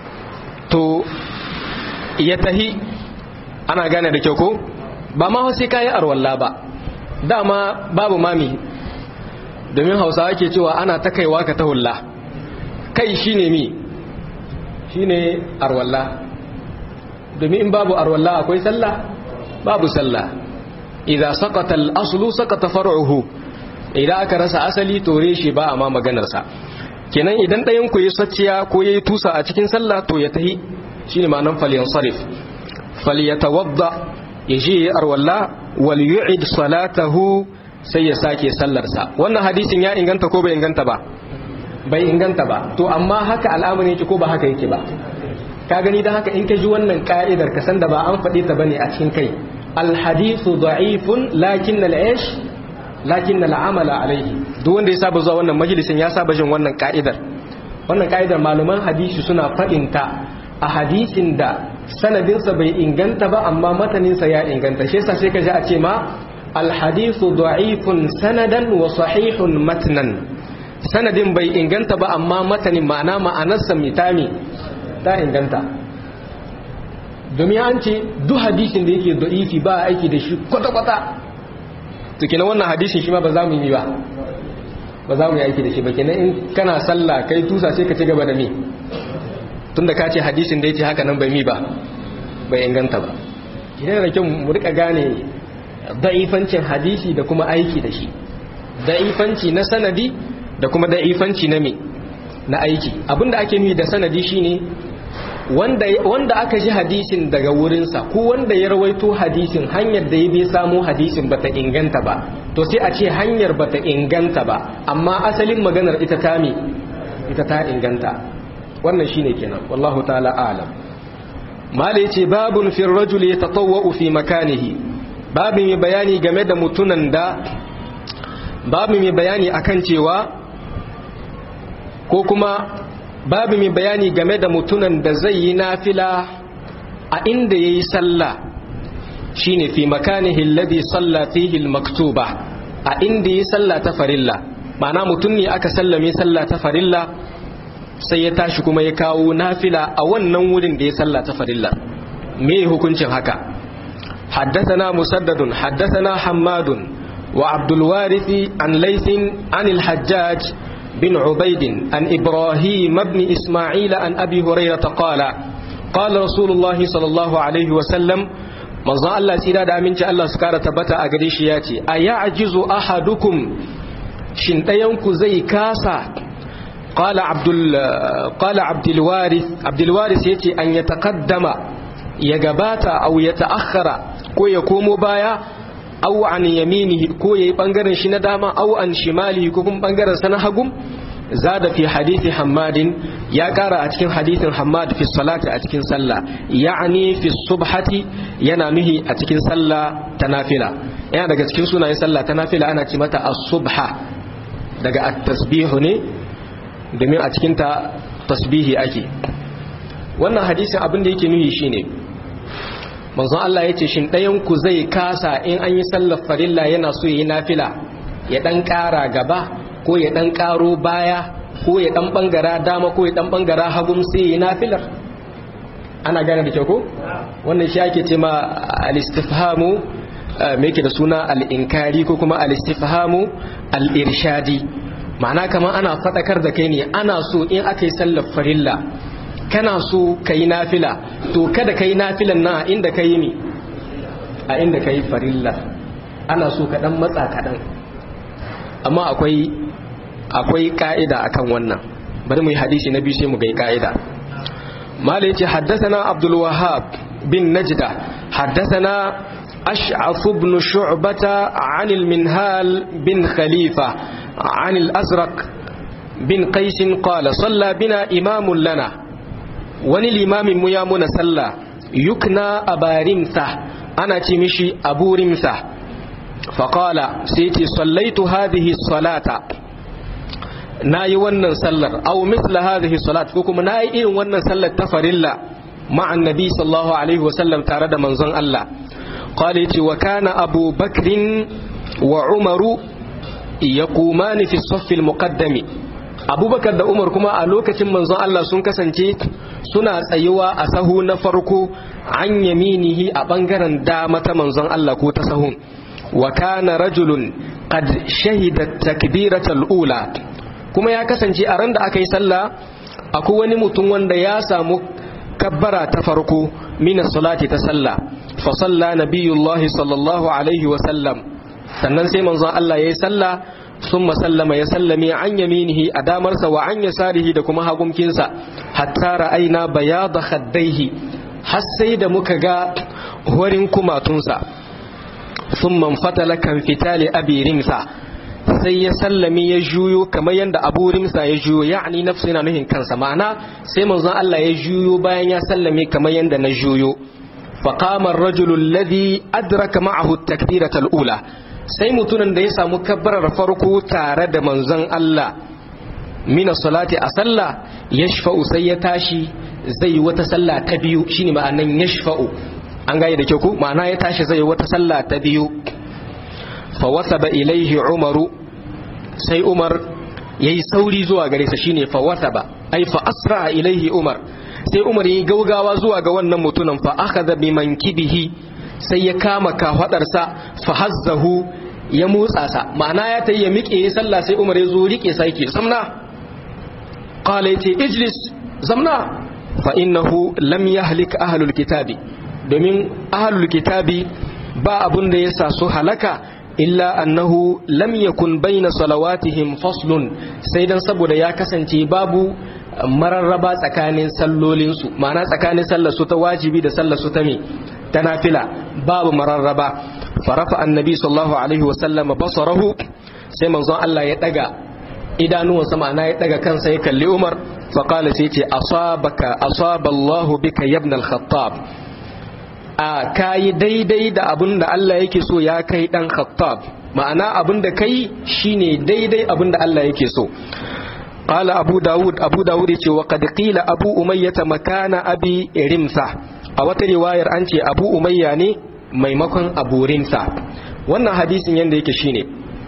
to ya tahi ana gane da kyau ko ba ma sai kayi arwalla ba dama babu mami domin hausawa ke cewa ana ta kaiwa ka ta hulla kai shine mi shine arwalla domin in babu arwalla akwai sallah babu sallah idza saqata al-aslu saqata far'uhu idan aka rasa asali tore shi ba amma maganar sa kenan idan ɗayan ku yi sacciya ko yayi tusa a cikin sallah to ya tahi shine ma'anar falyansarif falyatawadda yaji arwalla wal yu'id salatahu sai ya sake sallarsa wannan hadisin ya inganta ko bai inganta ba bai inganta ba to amma haka al'amari yake ko ba haka yake ba ka gani da haka in ka ji wannan ka'idar ka san da ba an faɗi ta bane a cikin kai alhadithu da'ifun lakin al'ash lakin al'amala alaihi duk wanda ya saba zuwa wannan majalisin ya saba jin wannan ka'idar wannan ka'idar malaman hadisi suna faɗin ta a hadisin da sanadinsa bai inganta ba amma mataninsa ya inganta shi yasa sai ka ji a ce ma alhadithu da'ifun sanadan wa sahihun matnan sanadin bai inganta ba amma matanin ma'ana ma'anarsa mitami ta inganta domin an ce duk hadisin da yake da'ifi ba aiki da shi kwata-kwata to kenan wannan hadisin shi ma ba za mu yi ba ba za mu yi aiki da shi ba kenan in kana sallah kai tusa sai ka ci gaba da mi tunda ka ce hadisin da yake haka nan bai mi ba bai inganta ba idan da kyau mu rika gane da'ifancin hadisi da kuma aiki da shi da'ifanci na sanadi da kuma da'ifanci na me na aiki abinda ake nufi da sanadi shine wanda wanda aka ji hadisin daga wurinsa ko wanda ya rawaito hadisin hanyar da ya bi samu hadisin bata inganta ba to sai a ce hanyar bata inganta ba amma asalin maganar ita ta me ita ta inganta wannan shine kenan wallahu ta'ala a'lam mala yace babun fi rajuli yatatawwa fi makanihi babin mai bayani game da mutunan da babu mai bayani akan cewa ko kuma babu mai bayani game da mutunan da zai yi nafila a inda ya yi sallah shine fi makanihi alladhi salla fihi almaktuba a inda ya yi sallah ta farilla ma'ana mutum ne aka sallame sallah ta farilla sai ya tashi kuma ya kawo nafila a wannan wurin da ya sallah ta farilla me hukuncin haka حدثنا مسدد حدثنا حماد وعبد الوارث عن ليث عن الحجاج بن عبيد عن إبراهيم بن إسماعيل عن أبي هريرة قال قال رسول الله صلى الله عليه وسلم manzo Allah tsira da aminci Allah su kara tabbata a gare shi ya ce a ya'jizu ahadukum shin ɗayanku zai kasa qala abdul qala abdul warith abdul warith yace an ya taqaddama ya gabata aw ya ta'akhkhara ko ya komo baya aw an yaminihi ko yayi bangaren shi na dama aw an shimalihi ko kuma bangaren sa na hagum zada fi hadithi hammadin ya kara a cikin hadithin hammad fi salati a cikin sallah ya'ani fi subhati yana nuhi a cikin sallah ta nafila yana daga cikin sunayen sallah ta nafila ana ce mata as-subha daga at-tasbihu ne domin a cikin ta tasbihi ake wannan hadisin abin da yake nuhi shine manzon Allah ya ce shin ɗayan ku zai kasa in an yi sallar farilla yana so yi nafila ya ɗan ƙara gaba ko ya ɗan ƙaro baya ko ya ɗan ɓangara dama ko ya ɗan ɓangara hagun sai yi nafilar ana gane da kyau ko wannan shi ake ce ma al-istifhamu me yake da suna al-inkari ko kuma al-istifhamu al-irshadi ma'ana kamar ana faɗakar da kai ne ana so in aka yi sallar farilla kana so ka yi nafila to kada ka yi nafilan na inda ka yi ne a inda ka yi farilla ana so ka ɗan matsa kaɗan amma akwai akwai ƙa'ida akan wannan bari mu yi hadisi na biyu sai mu ga ƙa'ida mala yace haddathana abdul wahhab bin najda haddathana ash'af ibn shu'bata 'an al-minhal bin khalifa 'an al-azraq bin qais qala salla bina imamun lana wani limamin mu ya muna sallah yukna abarimsa ana ce mishi abu rimsa faƙala sai ce sallaitu hadhihi salata na yi wannan sallar au misla hadhihi salat ko kuma na yi irin wannan sallar ta farilla ma'an nabi sallallahu alaihi wasallam tare da manzon Allah qala yace wa kana abu bakrin wa umaru yaqumani fi saff al-muqaddami abubakar da umar kuma a lokacin manzon Allah sun kasance suna tsayuwa a sahu na farko an yaminihi a bangaren dama ta manzon Allah ko ta sahun wa kana rajulun qad shahida takbiratal ula kuma ya kasance a ran da aka yi sallah akwai wani mutum wanda ya samu kabbara ta farko min salati ta sallah fa salla nabiyullahi sallallahu alaihi wa sallam sannan sai manzon Allah yayi sallah ثم سلم يسلم عن يمينه أدامرس وعن يساره دكما هاقمكنسا حتى رأينا بياض خديه حسيد مكغا هورنكما تنسا ثم انفتل كانفتال أبي رمسا sai ya sallami ya juyo kamar yadda abu rimsa ya juyo ya'ani nafsu yana nuhin kansa ma'ana sai manzon Allah ya juyo bayan ya sallame kamar yadda na juyo faqama ar-rajulu alladhi adraka ma'ahu at-takbirata al-ula sai mutumin da ya samu kabbarar farko tare da manzon Allah mina salati a sallah yashfa'u sai ya tashi zai wata sallah ta biyu shine ma'anan yashfa'u an gaya da kyau ku ma'ana ya tashi zai wata sallah ta biyu fa wasaba ilaihi umaru sai umar yayi sauri zuwa gare sa shine fa wasaba ai fa asra ilaihi umar sai umar yayi gaugawa zuwa ga wannan mutumin fa akhadha bi mankibihi sai ya kama kafadarsa fa hazzahu ya motsa sa ma'ana ya tayi ya miƙe ya sallah sai umar ya zo rike sa yake zamna qala yace ijlis zamna fa innahu lam yahlik ahlul kitabi domin ahlul kitabi ba abun da yasa su halaka illa annahu lam yakun baina salawatihim faslun sai dan saboda ya kasance babu mararraba tsakanin sallolinsu ma'ana tsakanin sallar su ta wajibi da sallar su ta me ta nafila babu mararraba farafa annabi sallallahu alaihi wasallam basarahu sai manzon Allah ya daga idanuwansa ma'ana ya daga kansa ya kalli Umar faqala sai ce asabaka asaba Allah bika ibn al-Khattab a kayi daidai da abin da Allah yake so ya kai dan Khattab ma'ana abin da kai shine daidai abin da Allah yake so قال أبو داود أبو داود وقد قيل أبو أمية مكان أبي رمسة a wata riwayar an ce abu umayya ne maimakon abu rinsa wannan hadisin yadda yake shine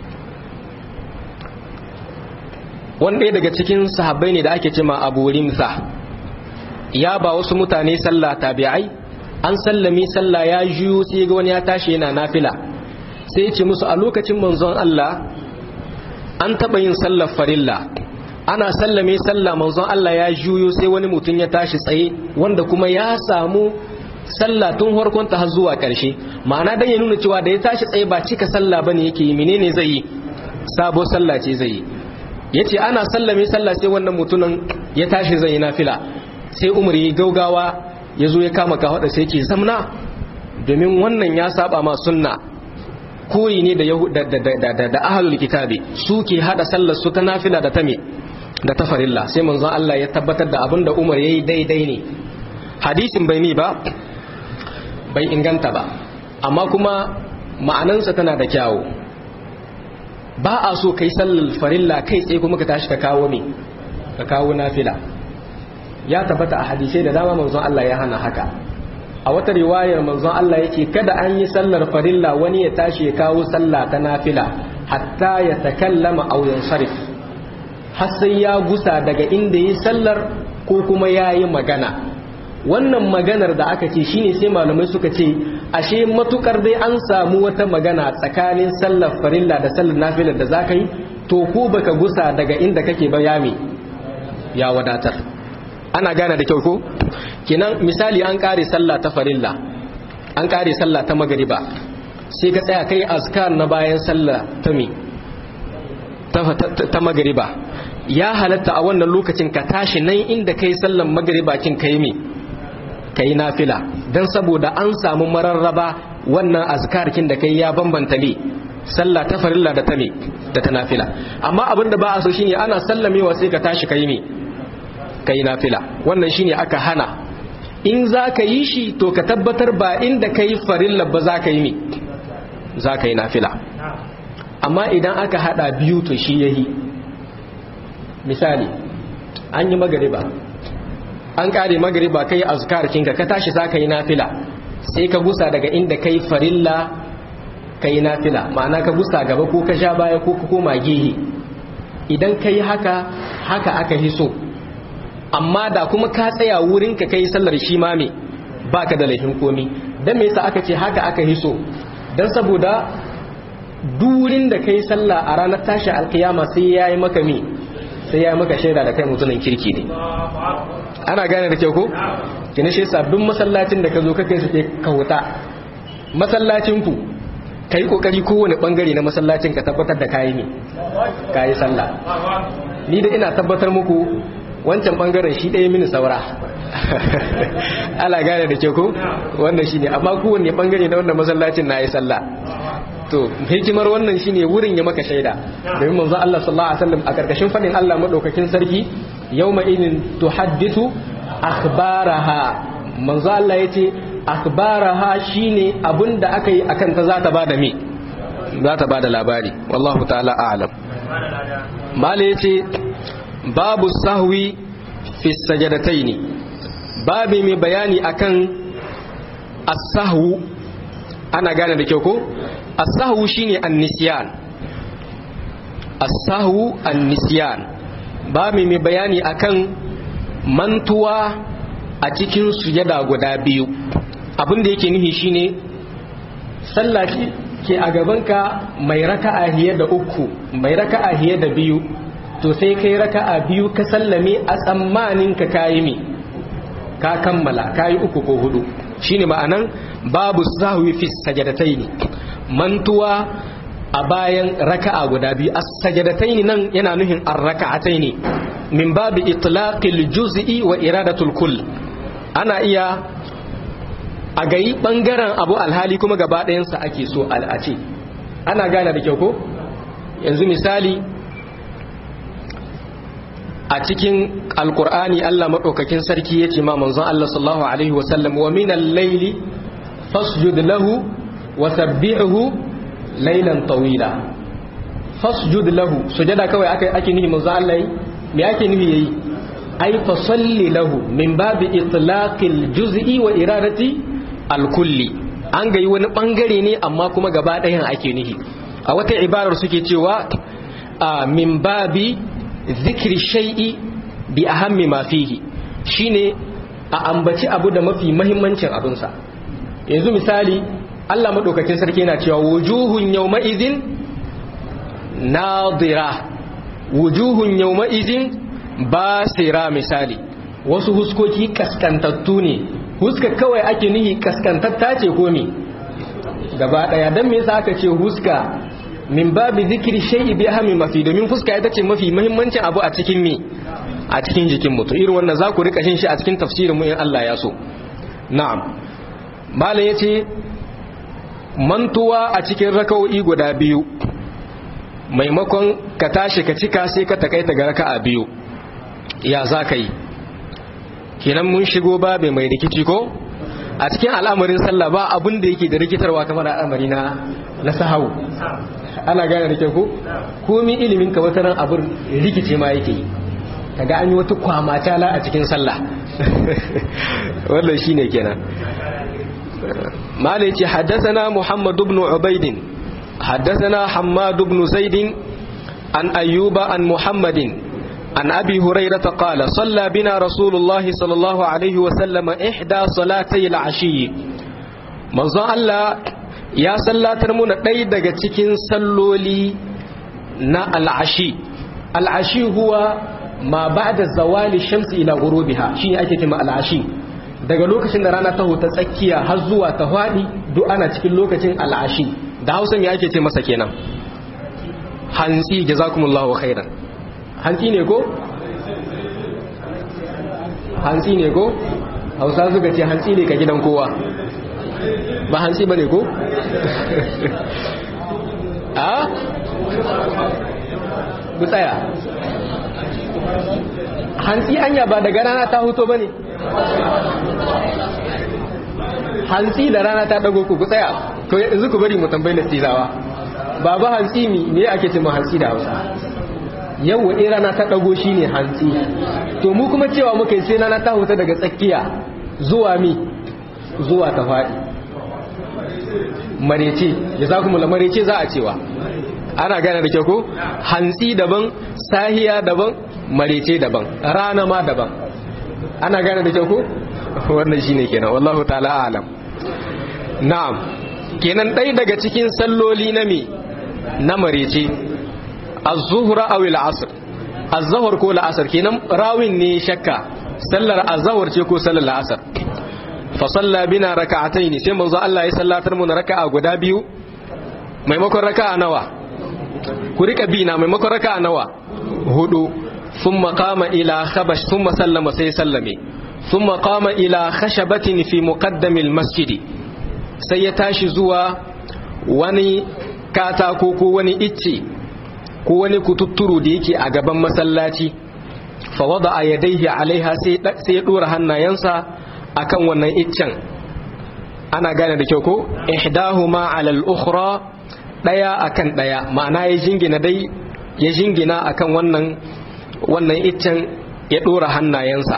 wanda daga cikin sahabbai ne da ake cima abu rinsa ya ba wasu mutane sallah tabi'ai an sallami sallah ya juyo sai ga wani ya tashi yana nafila sai ce musu a lokacin manzon Allah an taɓa yin sallar farilla ana sallame sallah manzon Allah ya juyo sai wani mutum ya tashi tsaye wanda kuma ya samu sallah tun farkon ta har zuwa karshe ma'ana dan ya nuna cewa da ya tashi tsaye ba cika sallah bane yake yi menene zai yi sabo sallah ce zai yi yace ana sallame sallah sai wannan mutumin ya tashi zai yi nafila sai Umar ya gaugawa ya zo ya kama ka hada sai ce zamna domin wannan ya saba ma sunna koyi ne da da da ahlul kitabi su ke hada sallar su ta nafila da ta me da ta farilla sai manzon Allah ya tabbatar da abin da Umar yayi daidai ne hadisin bai mi ba bai inganta ba amma kuma ma'anansa tana da kyawu ba a so kai sallar farilla kai tsaye kuma ka tashi ka kawo me ka kawo nafila ya tabbata a hadisai da dama manzon Allah ya hana haka a wata riwayar manzon Allah yake kada an yi sallar farilla wani ya tashi ya kawo sallah ta nafila hatta ya takallama aw yansarif har sai ya gusa daga inda yi sallar ko kuma ya yi magana wannan maganar da aka ce shine sai malamai suka ce ashe matukar dai an samu wata magana tsakanin sallar farilla da sallar nafilar da zaka yi to ko baka gusa daga inda kake ba yami ya wadatar ana gane da kyau ko kenan misali an kare sallah ta farilla an kare sallah ta magariba sai ka tsaya kai azkar na bayan sallah ta mi ta magariba ya halatta a wannan lokacin ka tashi nan inda kai sallan magariba kin kai mi kai nafila dan saboda an samu mararraba wannan azkar kin da kai ya bambanta ne sallah ta farilla da ta mi da ta nafila amma abinda ba a so shine ana sallamewa sai ka tashi kai mi kai nafila wannan shine aka hana in za ka yi shi to ka tabbatar ba inda ka yi farilla ba za ka yi mi za ka yi nafila amma idan aka hada biyu to shi yahi misali an yi magariba an kare magariba kai azkar kinka ka tashi za ka yi nafila sai ka gusa daga inda kai farilla ka yi nafila ma'ana ka gusa gaba ko ka sha baya ko ka koma gehe idan ka yi haka haka aka hiso amma da kuma ka tsaya wurin ka kai sallar shi ma me baka da laifin komi dan me yasa aka ce haka aka hiso dan saboda durin da kai sallah a ranar tashi alkiyama sai yayi maka me sai yayi maka shaida da kai mutumin kirki ne ana gane da kyau ko kina shi sabbin masallacin da ka zo ka kai su ka wuta masallacin ku kai kokari kowane bangare na masallacin ka tabbatar da kayi ne kayi sallah ni da ina tabbatar muku wancan bangaren shi ɗaya mini saura ala gane da ke ko wannan shi ne amma kowanne bangare na wannan masallacin na yi sallah to hikimar wannan shi ne wurin ya maka shaida domin manzo Allah sallallahu alaihi wasallam a karkashin fadin Allah madaukakin sarki yawma idin tuhaddithu akhbaraha manzo Allah yace akhbaraha shine abinda aka yi akan ta za ta bada me za ta bada labari wallahu ta'ala a'lam mala yace babu sahwi fi sajadataini babi mai bayani akan as-sahwu ana gane da kyau ko as-sahwu shine an-nisyan as-sahwu an-nisyan babi mai bayani akan mantuwa a cikin sujada guda biyu abin da yake nufi shine sallah ke a gabanka mai raka'a hiye da uku mai raka'a hiye da biyu to sai kai raka'a biyu ka sallame a tsammanin ka kayi mi ka kammala kayi uku ko hudu shine ma'anan babu sahwi fi sajadataini mantuwa a bayan raka'a guda biyu as-sajadataini nan yana nuhin ar-raka'ataini min babu itlaqil juz'i wa iradatul kull ana iya a gayi bangaren abu alhali kuma gaba ɗayansa ake so a ce ana gane da kyau ko yanzu misali a cikin alkur'ani Allah maɗaukakin sarki ya ce ma manzon Allah sallallahu alaihi wasallam wa minal laili fasjud lahu wa sabbihu laylan tawila fasjud lahu sujada kawai ake ake nufi manzon Allah yi me ake nufi yayi ai fa salli lahu min babi itlaqil juz'i wa iradati alkulli an gayi wani bangare ne amma kuma gaba ɗayan ake nufi a wata ibarar suke cewa min babi zikri shay'i bi ahammi ma fihi shine a ambaci abu da mafi mahimmancin abinsa yanzu misali Allah madaukakin sarki yana cewa wujuhun yawma idhin nadira wujuhun yawma izin basira misali wasu huskoki kaskantattu ne huska kawai ake nihi kaskantatta ce ko me gaba daya dan me yasa aka ce huska min babi zikri shay'i bi ahmi mafi domin fuska ita ce mafi muhimmancin abu a cikin me a cikin jikin mutum irin wannan za ku rika shin shi a cikin tafsirin mu in Allah ya so na'am malam yace mantuwa a cikin raka'o'i guda biyu maimakon ka tashi ka cika sai ka takaita ga raka'a biyu ya za ka yi kenan mun shigo babe mai rikici ko a cikin al'amarin sallah ba abin da yake da rikitarwa kamar al'amari na na sahau ana gane da ko komi ilimin ka wata ran abin rikice ma yake yi kaga an yi wata kwamata la a cikin sallah wannan shine kenan malai ce haddathana muhammad ibn ubaid haddathana hammad ibn zaid an ayyuba an muhammadin عن أبي هريرة قال صلى بنا رسول الله صلى الله عليه وسلم إحدى صلاتي العشي manzo Allah ya sallatar muna ɗaya daga cikin salloli na al'ashi al'ashi huwa ma ba da zawali shamsi ila gurubiha shi ne ake kima al'ashi daga lokacin da rana ta huta tsakiya har zuwa ta faɗi duk ana cikin lokacin al'ashi da hausan ya ake ce masa kenan hantsi jazakumullahu khairan hantsi ne ko? hantsi ne ko? hausa suka ce hantsi ne ka gidan kowa ba hantsi ba ne ko? a? ku tsaya hantsi anya ba daga rana ta huto ba ne? hantsi da rana ta dago ku ku tsaya to yanzu ku bari mu tambayi lastizawa ba ba hantsi mi me ake ce ma hantsi da hausa yau in rana ta ɗago shi ne hantsi to mu kuma cewa muka yi sai rana ta huta daga tsakiya zuwa mi zuwa ta faɗi marece ya za kuma marece za a cewa ana gane da kyau ko hantsi daban sahiya daban marece daban rana ma daban ana gane da kyau ko wannan shine kenan wallahu ta'ala alam na'am kenan ɗaya daga cikin salloli na me na marece az-zuhra aw al-asr az-zuhr ko al-asr kenan rawin ne shakka sallar az-zuhr ce ko sallar al-asr fa salla bina rak'atayn sai manzo Allah ya sallatar mu raka'a guda biyu maimakon raka'a nawa ku rika bi na maimakon raka'a nawa hudu thumma qama ila khabash thumma sallama sai sallame thumma qama ila khashabatin fi muqaddam al-masjid sai ya tashi zuwa wani katako ko wani icce ko wani kututturu da yake a gaban masallaci fa wada a yadaihi alaiha sai ya dora hannayensa akan wannan iccen ana gane da kyau ko ihdahuma ala al-ukhra daya akan daya ma'ana ya jingina dai ya jingina akan wannan wannan iccen ya dora hannayensa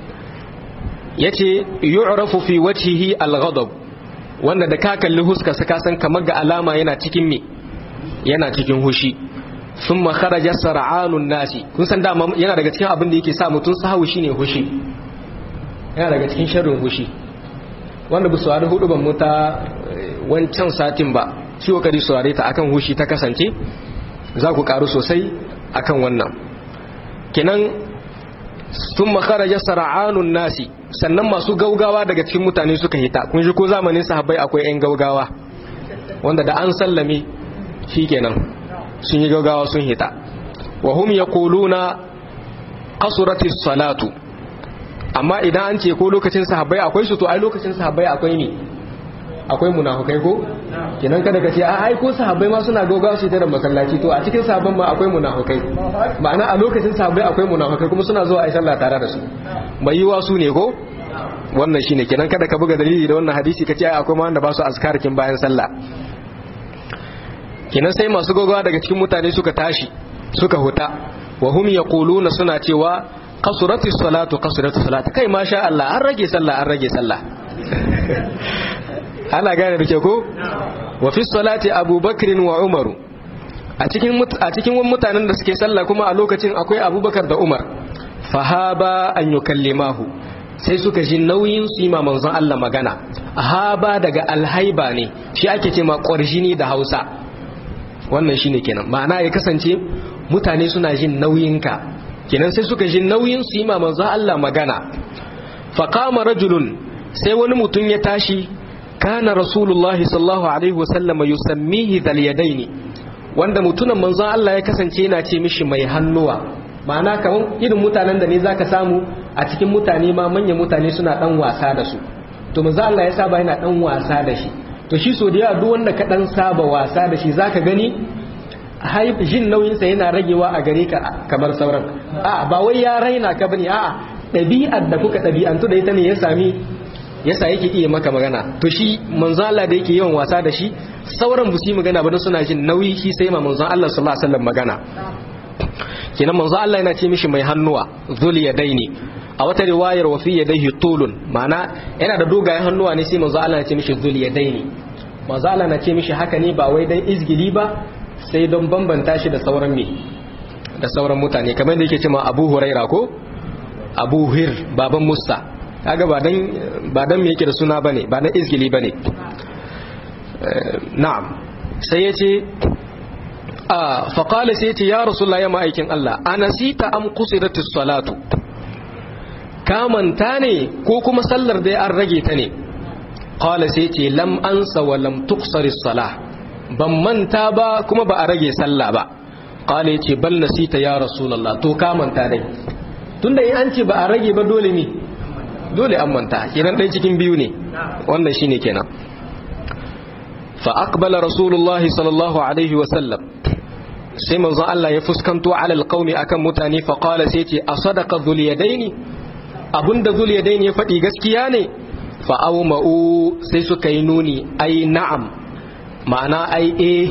yace yu'rafu fi wajhihi al-ghadab wanda da ka kalli huska ka san kamar ga alama yana cikin me yana cikin hushi sun makarajar sara'anun nasi kun san dama yana daga cikin abin da yake sa mutum sahawu shine hushi yana daga cikin sharrin hushi wanda bu saurari hudu ban muta wancan satin ba ciwo kari saurare ta akan hushi ta kasance za ku karu sosai akan wannan kenan sun makarajar sara'anun nasi sannan masu gaugawa daga cikin mutane suka hita kun shi ko zamanin sahabbai akwai 'yan gaugawa wanda da an sallame shi kenan sun yi gaugawa sun hita wa hum yaquluna qasuratis salatu amma idan an ce ko lokacin sahabbai akwai su to ai lokacin sahabbai akwai ne akwai munafukai ko kenan kada ka ce a ai ko sahabbai ma suna gaugawa su da masallaci to a cikin sahabban ma akwai munafukai ma'ana a lokacin sahabbai akwai munafukai kuma suna zuwa ai sallah tare da su mai yiwa su ne ko wannan shine kenan kada ka buga dalili da wannan hadisi ka ce ai akwai ma wanda ba su azkarkin bayan sallah kenan sai masu gaugawa daga cikin mutane suka tashi suka huta wa hum yaquluna suna cewa qasuratis salatu qasuratis salatu kai masha Allah an rage sallah an rage sallah ana gane da ke ko wa fi salati abubakar wa umaru a cikin a cikin mutanen da suke sallah kuma a lokacin akwai abubakar da umar fahaba an yukallimahu sai suka ji nauyin su yi ma manzon Allah magana haba daga alhaiba ne shi ake ce ma ƙwarjini da hausa wannan shine kenan ma'ana ya kasance mutane suna jin nauyinka kenan sai suka jin nauyin su yi ma manzo Allah magana faqama rajulun sai wani mutum ya tashi kana rasulullahi sallallahu alaihi wasallama yusammihi dhal yadaini wanda mutumin manzon Allah ya kasance yana ce mishi mai hannuwa ma'ana kamar irin mutanen da ne zaka samu a cikin mutane ma manyan mutane suna dan wasa da su to manzon Allah ya saba yana dan wasa da shi to shi so da yawa duk wanda ka dan saba wasa da shi zaka gani jin nauyinsa yana ragewa a gare ka kamar sauran a ba wai ya raina ka bane a'a ɗabi'ar da kuka ɗabi'antu da ita ne ya sami yasa yake iya maka magana to shi manzo Allah da yake yawan wasa da shi sauran bu su magana ba don suna jin nauyi shi sai ma manzo Allah sallallahu alaihi wasallam magana kenan manzo Allah yana ce mishi mai hannuwa zul yadaini a wata riwayar wa fi yadayhi tulun ma'ana yana da dogayen hannuwa ne sai manzo Allah ya ce mishi zul yadaini manzo Allah na ce mishi haka ne ba wai dan izgili ba sai don bambanta shi da sauran me da sauran mutane kamar da yake cewa Abu Huraira ko Abu Hir baban Musa kaga ba dan ba dan me yake da suna bane ba dan izgili bane na'am sai yace a fa qala sai yace ya rasulullahi ya ma'aikin Allah anasita am qusiratis salatu ka manta ne ko kuma sallar dai an rage ta ne qala sai yace lam ansa wa lam tuqsaris salah ban manta ba kuma ba a rage sallah ba qala yace bal nasita ya rasulullah to ka manta dai tunda in an ce ba a rage ba dole ne dole an manta kenan ɗaya cikin biyu ne wannan shine kenan fa aqbala rasulullahi sallallahu alaihi wa sallam sai manzon Allah ya fuskanto ala alqaumi akan mutane fa qala sai ce asadaqa dhul yadaini abunda dhul yadaini ya faɗi gaskiya ne fa awma'u sai suka yi nuni ai na'am ma'ana ai eh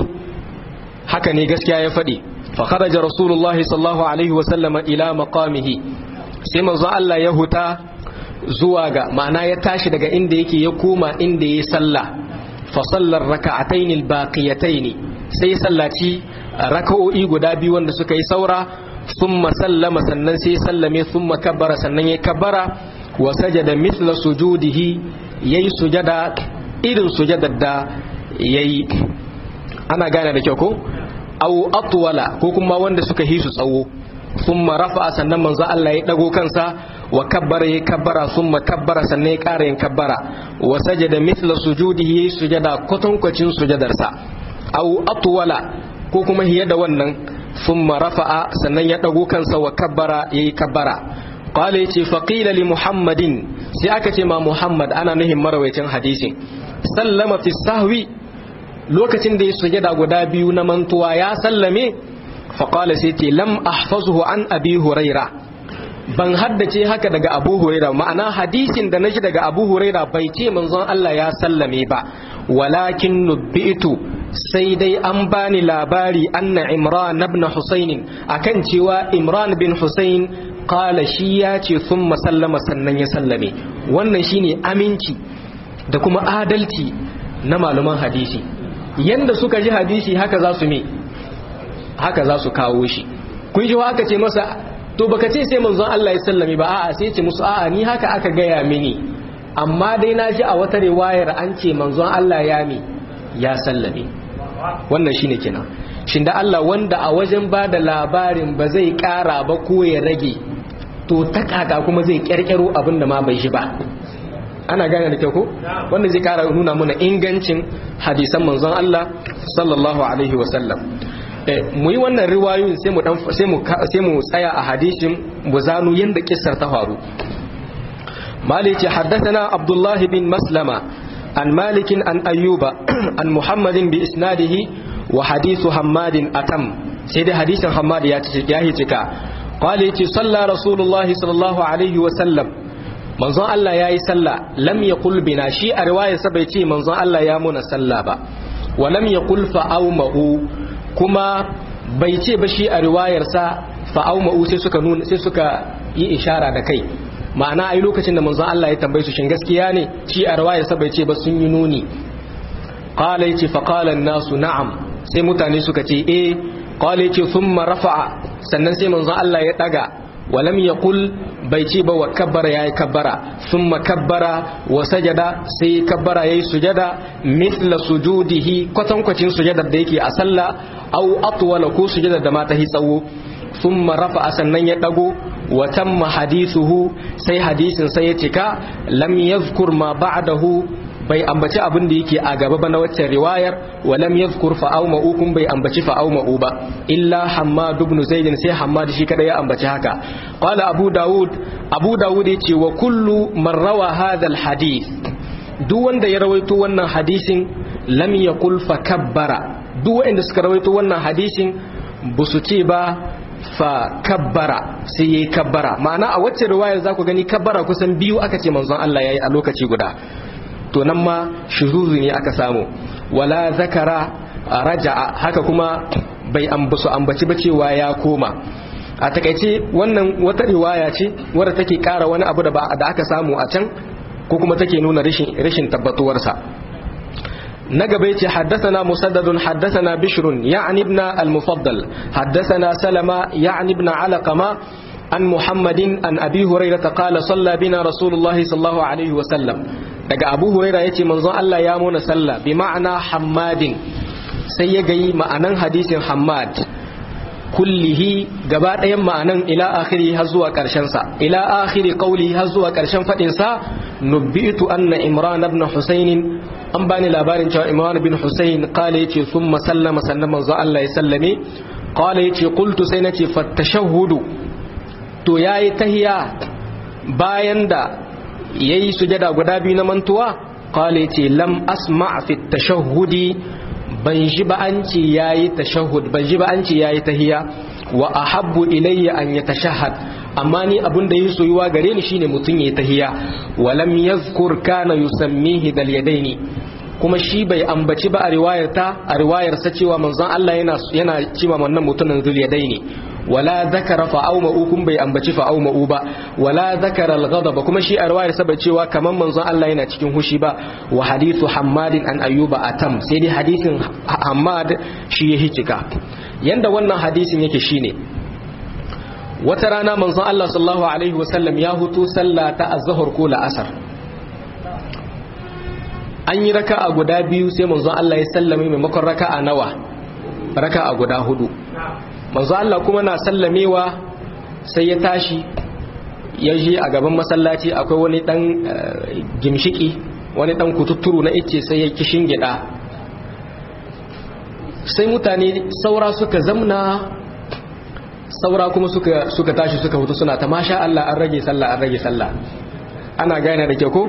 haka ne gaskiya ya faɗi fa kharaja rasulullahi sallallahu alaihi wa sallama ila maqamihi sai manzon Allah ya huta zuwa ga ma'ana ya tashi daga inda yake ya koma inda ya sallah fa sallar raka'atayn albaqiyatayn sai sallaci raka'o'i guda biyu wanda suka yi saura thumma sallama sannan sai sallame thumma kabbara sannan ya kabbara wa sajada mithla sujudihi yayi sujada irin sujadar da yayi ana gane da kyau ko aw atwala ko kuma wanda suka hisu tsawo thumma rafa'a sannan manzo Allah ya dago kansa wa kabbara ya kabbara thumma kabbara sannan ya ƙara yin kabbara wa sajada mithla sujudihi ya sujada kwatankwacin sujadarsa aw atwala ko kuma hiya da wannan thumma rafa'a sannan ya dago kansa wa kabbara yayi kabbara qala yace faqila li muhammadin sai aka ce ma muhammad ana nuhin marawaitin hadisin sallama fi sahwi lokacin da ya sujada guda biyu na mantuwa ya sallame faqala sai ce lam ahfazuhu an abi huraira ban haddace haka daga abu huraira ma'ana hadisin da naji daga abu huraira bai ce manzon Allah ya sallame ba walakin nubbitu sai dai an bani labari anna imran ibn husayn akan cewa imran bin husayn qala shi ya ce thumma sallama sannan ya sallame wannan shine aminci da kuma adalci na malaman hadisi yanda suka ji hadisi haka za su me haka za su kawo shi kun ji haka ce masa to baka ce sai manzon Allah ya sallame ba a'a sai ce musu a'a ni haka aka gaya mini amma dai na ji a wata riwayar an ce manzon Allah ya mi ya sallame wannan shine kenan shin da Allah wanda a wajen ba da labarin ba zai kara ba ko ya rage to ta kaka kuma zai kyarkyaro abin da ma bai shi ba ana gane da kyau ko wanda zai kara nuna mana ingancin hadisan manzon Allah sallallahu alaihi wasallam mu yi wannan riwayoyin sai mu sai mu sai mu tsaya a hadisin buzanu yanda kissar ta faru مالك حدثنا عبد الله بن مسلمة عن مالك عن أيوب عن محمد بإسناده وحديث حماد أتم سيد حديث حماد ياتيك قال صلى رسول الله صلى الله عليه وسلم manzon Allah ya yi sallah lam ya bina shi a riwaya sa bai ce manzon Allah ya muna sallah ba wa lam ya kul fa'aumahu kuma bai ce ba shi a riwayarsa fa'aumahu sai suka nuna sai suka yi ishara da kai ma'ana ai lokacin da manzon Allah ya tambaye su shin gaskiya ne shi a riwayarsa bai ce ba sun yi nuni qala yace fa qala nasu na'am sai mutane suka ce eh qala yace thumma rafa'a sannan sai manzon Allah ya daga walam yaqul bai ce ba wa kabbara yayi kabbara thumma kabbara wa sajada sai kabbara yayi sujada mithla sujudihi kwatankwacin sujadar da yake a sallah au atwala ko sujadar da mata hi tsawo thumma rafa sannan ya dago wa tamma hadithuhu sai hadisin sai ya cika lam yadhkur ma ba'dahu bai ambaci abin da yake a gaba ba na waccan riwayar wa lam yadhkur fa'aw ma'ukum bai ambaci fa'aw ma'u ba illa hammad ibn zaid sai hammad shi kada ya ambaci haka qala abu daud abu daud yace wa kullu man rawa hadha al hadith duk wanda ya rawaito wannan hadisin lam yaqul fa kabbara duk wanda suka rawaito wannan hadisin busu ce ba fa kabbara sai yayi kabbara ma'ana a wacce riwayar za ku gani kabbara kusan biyu aka ce manzon Allah yayi a lokaci guda to nan ma shuzuzu ne aka samu wala zakara raja'a haka kuma bai ambasu ambaci ba cewa ya koma a takaice wannan wata riwaya ce wadda take kara wani abu da da aka samu a can ko kuma take nuna rashin rashin tabbatuwarsa na gaba yace haddathana musaddadun haddathana bishrun ya'ni ibn al-mufaddal haddathana salama ya'ni ibn alaqama an muhammadin an abi hurairah qala salla bina rasulullahi sallallahu alaihi wa sallam daga abu huraira ya ce manzon Allah ya muna sallah bi ma'ana hammadin sai ya gayi ma'anan hadisin hammad kullihi gaba ɗayan ma'anan ila akhiri har zuwa ƙarshen sa ila akhiri qawli har zuwa ƙarshen fadin sa nubbitu anna imran ibn husayn an bani labarin cewa imran ibn husayn qala yace thumma sallama sannan manzon Allah ya sallame qala yace qultu sai nace fatashahhudu to yayi tahiya bayan da yayi sujada guda biyu na mantuwa qala yace lam asma' fi tashahhudi ban ji ba an ce yayi tashahhud ban ji ba an ce yayi tahiya wa ahabbu ilayya an yatashahhad amma ni abun da yi soyuwa gare ni shine mutun yayi tahiya wa lam yazkur kana yusammihi dal yadaini kuma shi bai ambaci ba a riwayar ta a riwayar sa cewa manzon Allah yana yana cewa wannan mutumin zul yadaini wala zakara fa'auma kun bai ambaci fa'auma ba wala zakara al-ghadab kuma shi a riwayar sa bai cewa kaman manzon Allah yana cikin hushi ba wa hadithu hammadin an ayyuba atam sai dai hadisin hammad shi ya hicika yanda wannan hadisin yake shine wata rana manzon Allah sallallahu alaihi wasallam ya hutu sallah ta az-zuhr ko la'asar an yi raka'a guda biyu sai manzon Allah ya sallame maimakon raka'a nawa raka'a guda hudu manzo Allah kuma na sallamewa sai ya tashi ya je a gaban masallaci akwai wani dan gimshiki wani dan kututturu na ice sai ya kishin gida sai mutane saura suka zamna saura kuma suka suka tashi suka hutu suna ta masha Allah an rage sallah an rage sallah ana gane da ke ko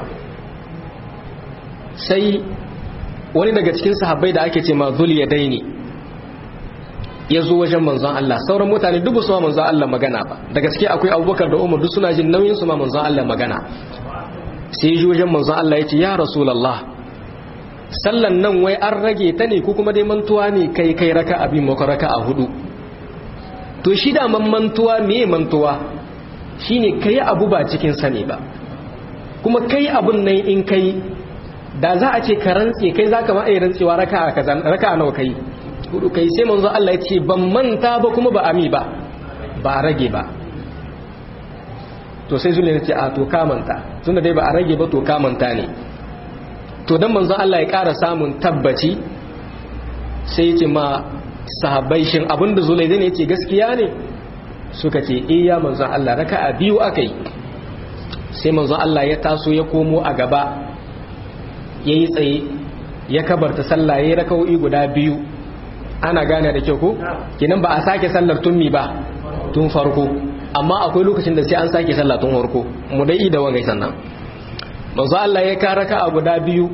sai wani daga cikin sahabbai da ake ce ma zul yadaini ya zo wajen manzon Allah sauran mutane duk su ma manzon Allah magana ba da gaske akwai abubakar da umar duk suna jin nauyin su ma manzon Allah magana sai ya wajen manzon Allah ya ce ya rasulallah sallan nan wai an rage ta ne ko kuma dai mantuwa ne kai kai raka abin maka raka a hudu to shi da man mantuwa me mantuwa shine kai abu ba cikin sani ba kuma kai abun nan in kai da za a ce ka rantse kai zaka ma ai rantsewa raka a kaza raka nawa kai hudu kai sai manzo Allah ya ce ban manta ba kuma ba ami ba ba rage ba to sai zulai ce a to ka manta tunda dai ba a rage ba to ka manta ne to dan manzo Allah ya ƙara samun tabbaci sai ya ce ma sahabbai shin abinda zulai ne yake gaskiya ne suka ce eh ya manzo Allah raka'a biyu akai sai manzo Allah ya taso ya komo a gaba yayi tsaye ya kabarta sallah yayi raka'o'i guda biyu ana gane da kyau ko kinan ba a sake sallar tummi ba tun farko amma akwai lokacin da sai an sake sallah tun farko mu dai da wangai sannan manzo Allah ya karaka a guda biyu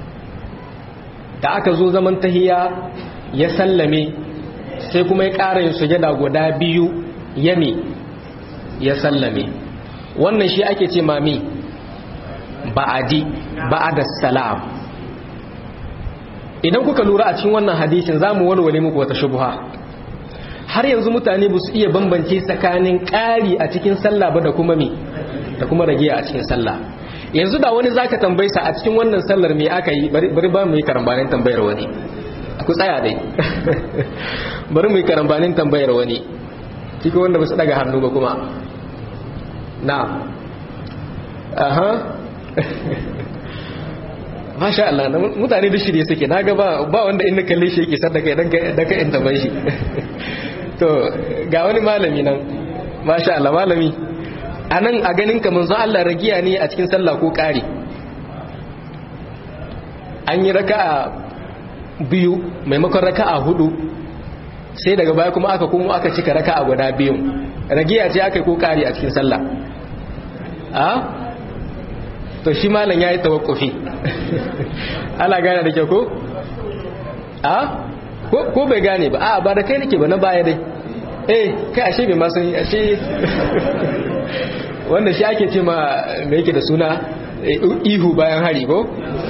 da aka zo zaman tahiya ya sallame sai kuma ya ƙara yin sujada guda biyu yami ya sallame wannan shi ake ce mami ba'adi ba'ada salam idan kuka lura a cikin wannan hadisin za mu walwale muku wata shubha har yanzu mutane ba su iya bambance tsakanin ƙari a cikin sallah ba da kuma me da kuma rage a cikin sallah yanzu da wani zaka tambaye sa a cikin wannan sallar me aka yi bari ba mu yi karambanin tambayar wani ku tsaya dai bari mu yi karambanin tambayar wani cikin wanda ba su daga hannu ba kuma na aha masha Allah mutane da shirye suke na ga ba wanda in na kalle shi yake sadaka idan ka in taban shi to ga wani malami nan masha Allah malami a nan a ganin ka manzo Allah ragiya ne a cikin sallah ko ƙari an yi raka'a biyu maimakon raka'a hudu sai daga baya kuma aka kuma aka cika raka'a guda biyu ragiya ce aka yi ko ƙari a cikin sallah a to shi malam ya yi tawakkufi ana gane da ke ko a ko bai gane ba a ba da kai nake ba na baya dai eh kai ashe bai masu ashe wanda shi ake ce ma me yake da suna ihu bayan hari ko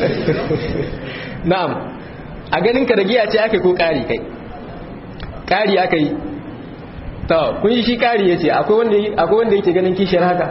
na'am a ganin ka da giya ce aka ko kari kai kari aka yi to kun yi shi kari yace akwai wanda akwai wanda yake ganin kishiyar haka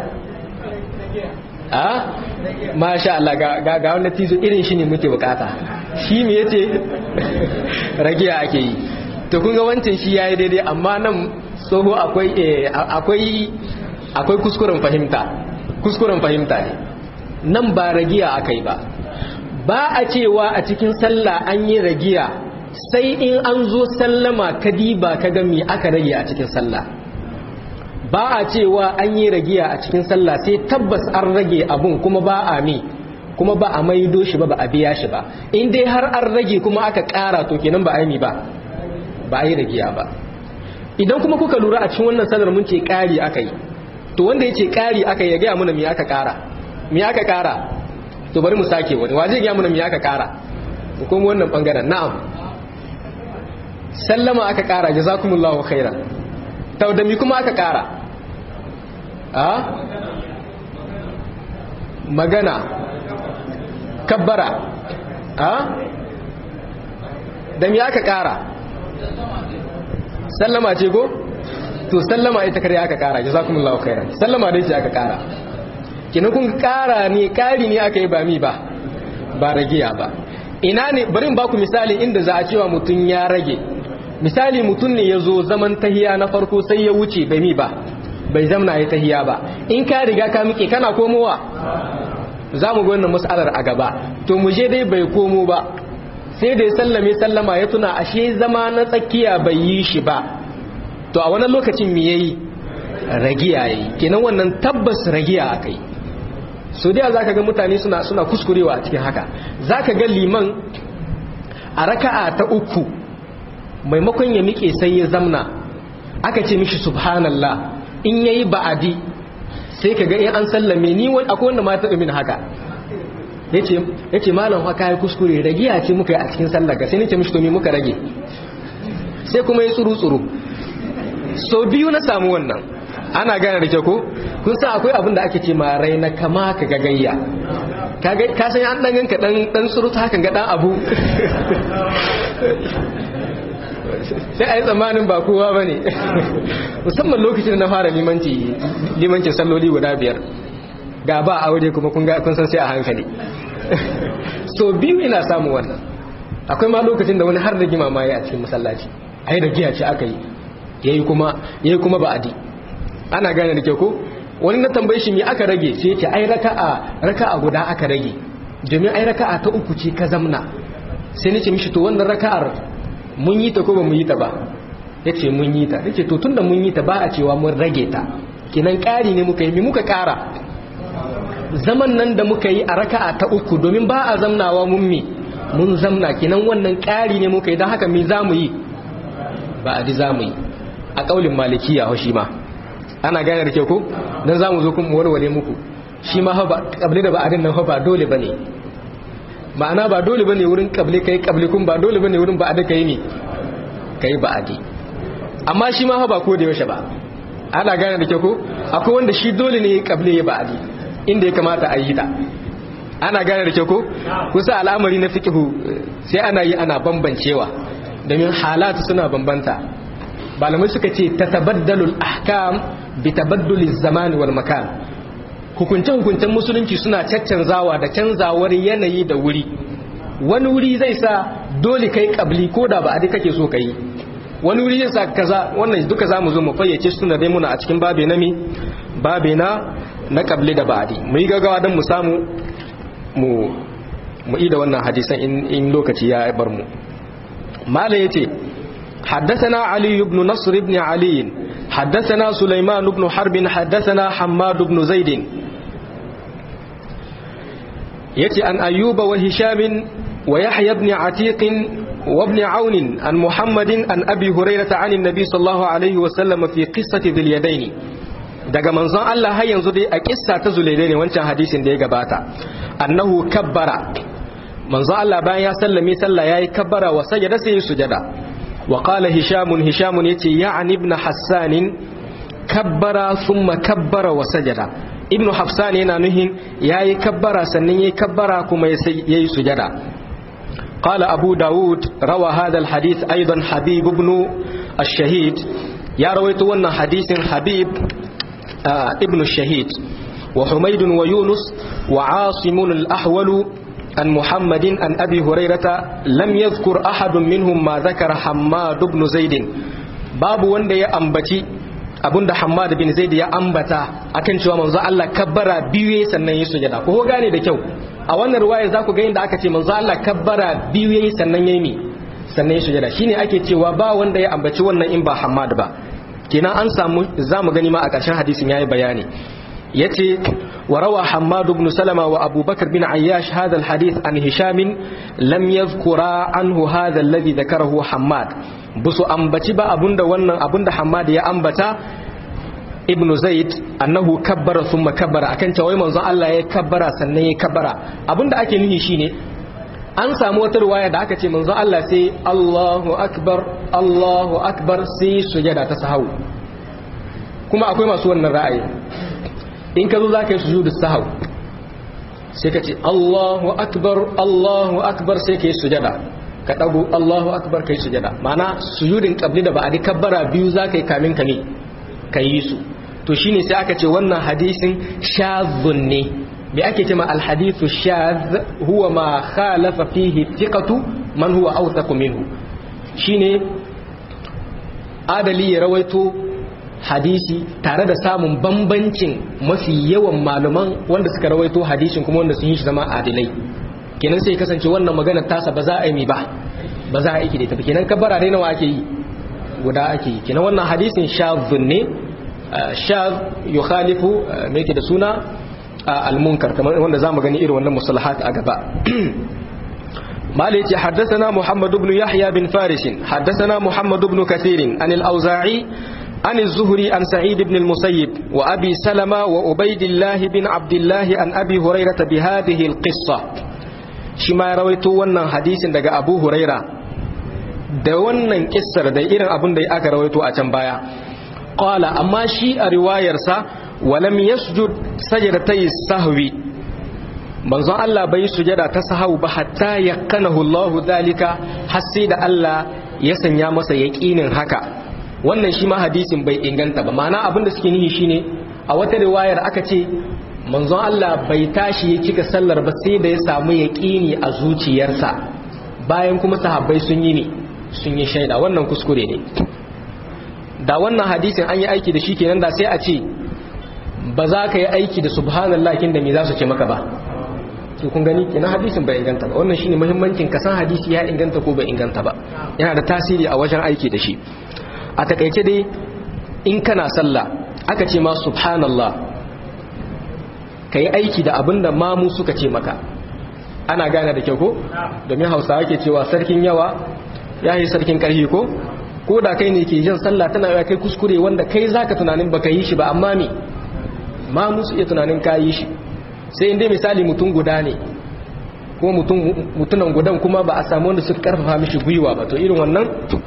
a masha Allah ga ga wanda tizo irin shi ne muke bukata shi me yace ragiya ake yi to kun ga wancan shi yayi daidai amma nan tsoho akwai akwai akwai kuskuren fahimta kuskuren fahimta ne nan ba ragiya akai ba ba a cewa a cikin sallah an yi ragiya sai in an zo sallama kadiba ka ga me aka rage a cikin sallah ba a cewa an yi ragiya a cikin sallah sai tabbas an rage abun kuma ba a mi kuma ba a maido shi ba ba a biya shi ba in dai har an rage kuma aka kara to kenan ba a yi ba ba a yi ragiya ba idan kuma kuka lura a cikin wannan sallar mun ce kari aka yi to wanda ya ce kari aka yi ya gaya muna me aka kara me aka kara to bari mu sake wani wa zai gaya muna me aka kara kuma wannan bangaren na'am sallama aka kara jazakumullahu khairan to da mi kuma aka kara a magana kabbara a da mi aka kara sallama ce ko to sallama ita kare aka kara jazakumullahu khairan sallama dai ce aka kara kina kun kara ne kari ne aka yi ba mi ba ba ragiya ba ina ne bari in baku misali inda za a cewa mutum ya rage misali mutum ne ya zo zaman tahiya na farko sai ya wuce bai mi ba bai zamna ya tahiya ba in ka riga ka miƙe kana komowa za mu wannan mas'alar a gaba to mu je dai bai komo ba sai da ya sallame sallama ya tuna ashe zama na tsakiya bai yi shi ba to a wannan lokacin me yayi ragiya yayi kenan wannan tabbas ragiya akai so da zaka ga mutane suna suna kuskurewa a cikin haka zaka ga liman a raka'a ta uku maimakon ya miƙe sai ya zamna aka ce mishi subhanallah in yayi ba'adi sai ka ga in an sallame ni wani akwai wanda ma ta min haka yace yace malam fa kai kuskure ragiya ce muka yi a cikin sallar ga sai nace mishi to me muka rage sai kuma ya tsuru tsuru so biyu na samu wannan ana gane da ke ko kun san akwai abin da ake ce ma raina kama ka gagayya ka san an dan ganka dan dan tsuru ta hakan ga dan abu sai a yi tsammanin ba kowa ba ne musamman lokacin da na fara limancin salloli guda biyar ga ba aure kuma kun san sai a hankali so biyu ina samu wannan akwai ma lokacin da wani har da gima ma ya a cikin masallaci a yi da giya ce aka yi ya yi kuma ba adi ana gane da ke ko wani na tambayi shi me aka rage sai ce ai raka'a raka'a guda aka rage domin ai raka'a ta uku ce ka zamna sai nace mishi to wannan raka'ar mun yi ta ko ba mun yi ta ba yace mun yi ta yace to tunda mun yi ta ba a cewa mun rage ta kinan ƙari ne muka yi mi muka ƙara zaman nan da muka yi a raka'a ta uku domin ba a zamnawa mun mi mun zamna kinan wannan ƙari ne muka yi don haka mi za mu yi ba a di za mu yi a ƙaulin malikiya shi ma ana gane da ke ko don za mu zo kuma warware muku shi ma ba ƙabli da ba'adin nan ba dole ba ne ma'ana ba dole ba ne wurin ƙabli ka yi ƙabli kun ba dole ba ne wurin ba'adi ka yi ne ka yi ba'adi amma shi ma ba ko da yaushe ba ana gane da ke ko akwai wanda shi dole ne ƙabli ya ba'adi inda ya kamata a yi ta ana gane da ke ko kusa al'amari na fikihu sai ana yi ana bambancewa domin halatu suna bambanta malamai suka ce ta tabaddalul ahkam bi tabadduliz zamani wal makan hukunce hukuncen musulunci suna caccanzawa da canzawar yanayi da wuri wani wuri zai sa dole kai kabli ko da ba a kake so kai wani wuri yin sa kaza wannan duka zamu zo mu fayyace su dai muna a cikin babe na mi babe na na qabli da ba'di mu yi gaggawa dan mu samu mu mu ida wannan hadisan in, in lokaci ya bar mu mala yace حدثنا علي بن نصر بن علي حدثنا سليمان بن حرب حدثنا حماد بن زيد يتي عن أيوب وهشام ويحيى بن عتيق وابن عون عن محمد عن أبي هريرة عن النبي صلى الله عليه وسلم في قصة ذي اليدين daga manzon Allah har yanzu dai a kissa ta zulaide ne wancan hadisin da ya gabata annahu kabbara manzon Allah bayan ya sallame sallah yayi kabbara wa sajada sai ya sujada wa qala hisham hisham yace ya'ni ibn hassan kabbara thumma kabbara wa sajada ibn hafsan yana nuhin yayi kabbara sannan yayi kabbara kuma yayi sujada قال أبو داود روى هذا الحديث أيضا حبيب بن الشهيد يا رويت وانا حديث حبيب آه ابن الشهيد وحميد ويونس وعاصم الأحول عن محمد عن أبي هريرة لم يذكر أحد منهم ما ذكر حماد بن زيد باب wanda ya ambaci abinda Hammad bin Zaid ya ambata akan cewa manzo Allah kabbara biyu sannan ya sujada ko gane da kyau a wannan riwaya za ku ga inda aka ce manzo Allah kabbara biyu yayi sannan yayi mi sannan ya sujada shine ake cewa ba wanda ya ambaci wannan in ba Hammad ba kenan an samu zamu gani ma a ƙarshen hadisin yayi bayani yace wa rawa Hammad ibn Salama wa Abu Bakr bin Ayyash hadha alhadith an Hisham lam yadhkura anhu hadha alladhi dhakarahu Hammad busu ambaci ba abunda wannan abunda Hammad ya ambata ibnu zaid annahu kabbara thumma kabbara akan cewa manzon Allah ya kabbara sannan ya kabbara abinda ake nufi shine an samu wata riwaya da aka ce manzon Allah sai Allahu akbar Allahu akbar sai sujada ta sahau kuma akwai masu wannan ra'ayi in ka zo zaka yi sujudu sahau sai ka ce Allahu akbar Allahu akbar sai ka yi sujada ka dago Allahu akbar kai sujada ma'ana sujudin qabli da ba'adi kabbara biyu zaka yi kamin ka ne ka yi su to shine sai aka ce wannan hadisin shadhun ne me ake cewa alhadithu shadh huwa ma khalafa fihi thiqatu man huwa awthaq minhu shine adali ya rawaito hadisi tare da samun bambancin mafi yawan malaman wanda suka rawaito hadisin kuma wanda sun yi shi zama adilai kenan sai kasance wannan magana tasa ba za a yi mi ba ba za a yi da ita kenan kabara dai nawa ake yi guda ake yi kenan wannan hadisin shadhun ne shadh yukhalifu me yake da suna al-munkar kamar wanda zamu gani irin wannan musalahat a gaba مالك حدثنا محمد بن يحيى بن فارس حدثنا محمد بن كثير عن الأوزاعي عن الزهري عن سعيد بن المسيب وأبي سلمة وأبيد الله بن عبد الله عن أبي هريرة بهذه القصة شما رويتو ونن حديث دقى أبو هريرة da wannan kissar da irin abin da aka rawaito a can baya qala amma shi a riwayarsa walam yasjud sajdatay sahwi manzon Allah bai sujada ta sahau ba hatta yakanahu Allah dalika har sai da Allah ya sanya masa yaqinin haka wannan shi ma hadisin bai inganta ba ma'ana abin da suke nihi shine a wata riwayar aka ce manzon Allah bai tashi ya cika sallar ba sai da ya samu yaqini a zuciyarsa bayan kuma sahabbai sun yi ne sun yi shaida wannan kuskure ne da wannan hadisin an yi aiki da shi kenan da sai a ce ba za ka yi aiki da subhanallah kin da me za su ce maka ba to kun gani kenan hadisin bai inganta ba wannan shine muhimmancin ka san hadisi ya inganta ko bai inganta ba yana da tasiri a wajen aiki da shi a takaice dai in kana sallah aka ce ma subhanallah ka yi aiki da abin da mamu suka ce maka ana gane da kyau ko domin hausawa ke cewa sarkin yawa ya yi sarkin ƙarfi ko ko da kai ne ke jan sallah tana yawa kai kuskure wanda kai zaka tunanin baka yi shi ba amma me ma musu iya tunanin ka yi shi sai inda misali mutum guda ne ko mutunan gudan kuma ba a samu wanda suka karfafa mishi gwiwa ba to irin wannan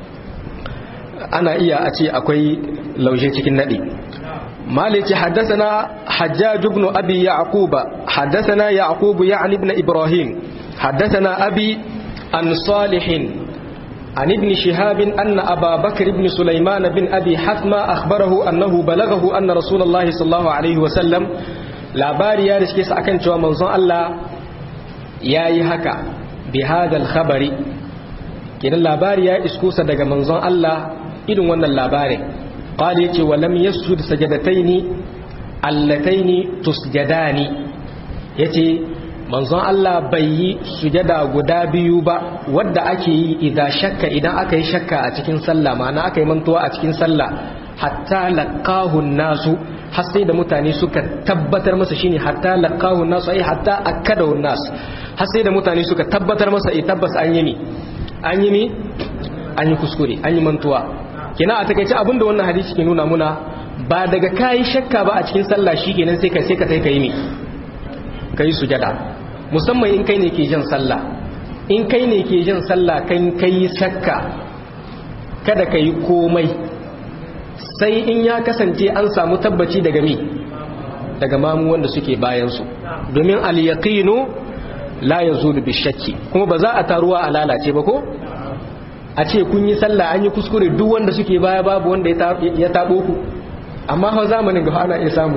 ana iya a ce akwai laushe cikin nadi مالك حدثنا حجاج بن أبي يعقوب حدثنا يعقوب يعني ابن إبراهيم حدثنا أبي عن صالح عن ابن شهاب أن أبا بكر بن سليمان بن أبي حثمة أخبره أنه بلغه أن رسول الله صلى الله عليه وسلم labari ya riske sa akan cewa manzon Allah ya yi haka bi hadal khabari kenan labari ya isko sa daga manzon Allah irin wannan labarin qala yace wa lam yasjud sajadataini allataini tusjadani yace manzon Allah bai yi sujada guda biyu ba wadda ake yi idan shakka idan aka yi shakka a cikin sallah ma'ana aka yi mantuwa a cikin sallah hatta laqahu nasu har sai da mutane suka tabbatar masa shine hatta laqahu nasu ai hatta akadahu nas har sai da mutane suka tabbatar masa eh tabbas an yi ni an yi ni an yi kuskure an yi mantuwa kina a takeice abinda wannan hadisi ke nuna muna ba daga kayi shakka ba a cikin sallah shikenan sai ka sai ka kai ni kai sujada musamman in kai ne ke jin sallah in kai ne ke jin sallah kan kai shakka kada ka yi komai sai in ya kasance an samu tabbaci daga mi daga mamu wanda suke bayansu domin al-yaqinu la yazulu bi shakki kuma ba za a taruwa a lalace ba ko a ce kun yi sallah an yi kuskure duk wanda suke baya babu wanda ya tabo ku amma hau zamanin ga ana iya samu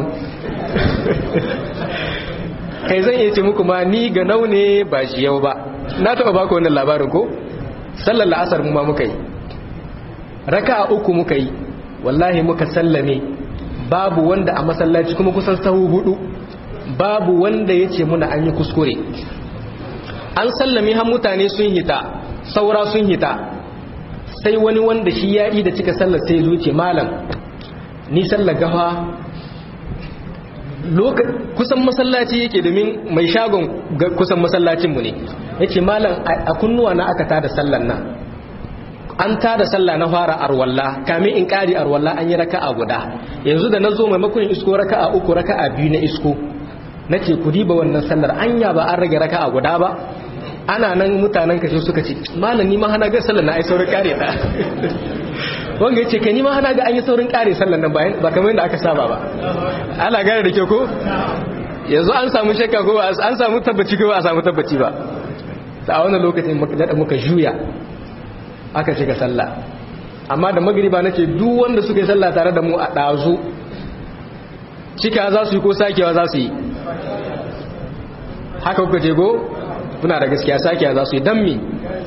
kai zan iya ce muku ma ni ga naune ba shi yau ba na taba baku wannan labarin ko sallar la'asar mu ma muka yi raka uku muka yi wallahi muka sallame babu wanda a masallaci kuma kusan sahu hudu babu wanda ya ce muna an yi kuskure an sallame har mutane sun hita saura sun hita sai wani wanda shi ya yi da cika sallar sai zuce malam ni sallar gafa kusan masallaci yake domin mai shagon kusan masallacinmu ne yake malam a kunnuwa na aka tada sallar nan an tada sallah na fara arwalla kamin in kari arwalla an yi raka'a guda yanzu da na zo maimakon isko raka'a uku raka'a biyu na isko na ce ku diba wannan sallar anya ba an rage raka'a guda ba ana nan mutanen kashe suka ce malam ni ma hana ga sallar na ai saurin kare ta wanga ya ce kai ni ma hana ga an yi saurin kare sallar nan bayan ba kamar yadda aka saba ba ana gane da kyau ko yanzu an samu shakka ko an samu tabbaci ko ba a samu tabbaci ba a wannan lokacin muka juya aka shiga sallah amma da magriba nake duk wanda suka yi sallah tare da mu a ɗazu cika za su yi ko sakewa za su yi haka kuka ce go kuna da gaskiya sakewa za su yi don mi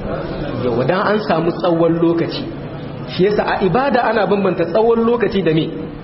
yau dan an samu tsawon lokaci shi yasa a ibada ana bambanta tsawon lokaci da me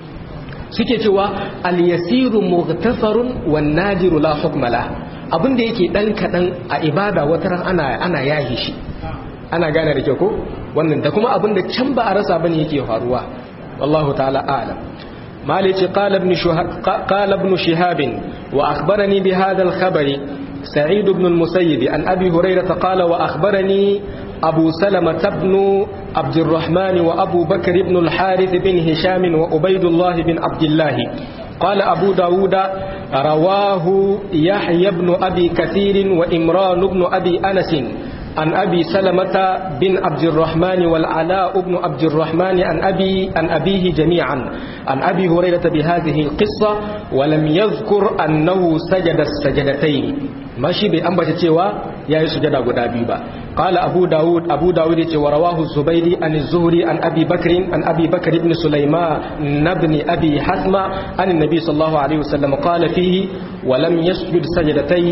suke cewa al-yasiru mughtafarun wan nadiru la hukmala abinda yake dan kadan a ibada wataran ana ana yahi shi ana gane da kyau ko wannan da kuma abinda can ba a rasa bane yake faruwa wallahu ta'ala a'lam مالك قال ابن شهاب قال ابن شهاب واخبرني بهذا الخبر سعيد بن المسيب عن ابي هريره قال واخبرني ابو سلمه بن عبد الرحمن وابو بكر بن الحارث بن هشام وعبيد الله بن عبد الله قال ابو داود رواه يحيى بن ابي كثير وامران بن ابي انس عن أبي سلمة بن عبد الرحمن والعلاء بن عبد الرحمن عن أبي عن أبيه جميعا عن أبي هريرة بهذه القصة ولم يذكر أنه سجد السجدتين ماشي بأنبت تيوا يا سجد أبو دابيبا قال أبو داود أبو داود ورواه الزبيري عن الزهري عن أبي بكر عن أبي بكر بن سليمان بن أبي حزم عن النبي صلى الله عليه وسلم قال فيه ولم يسجد سجدتي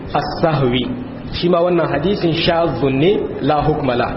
السهوي shi ma wannan hadisin shazun ne la hukmala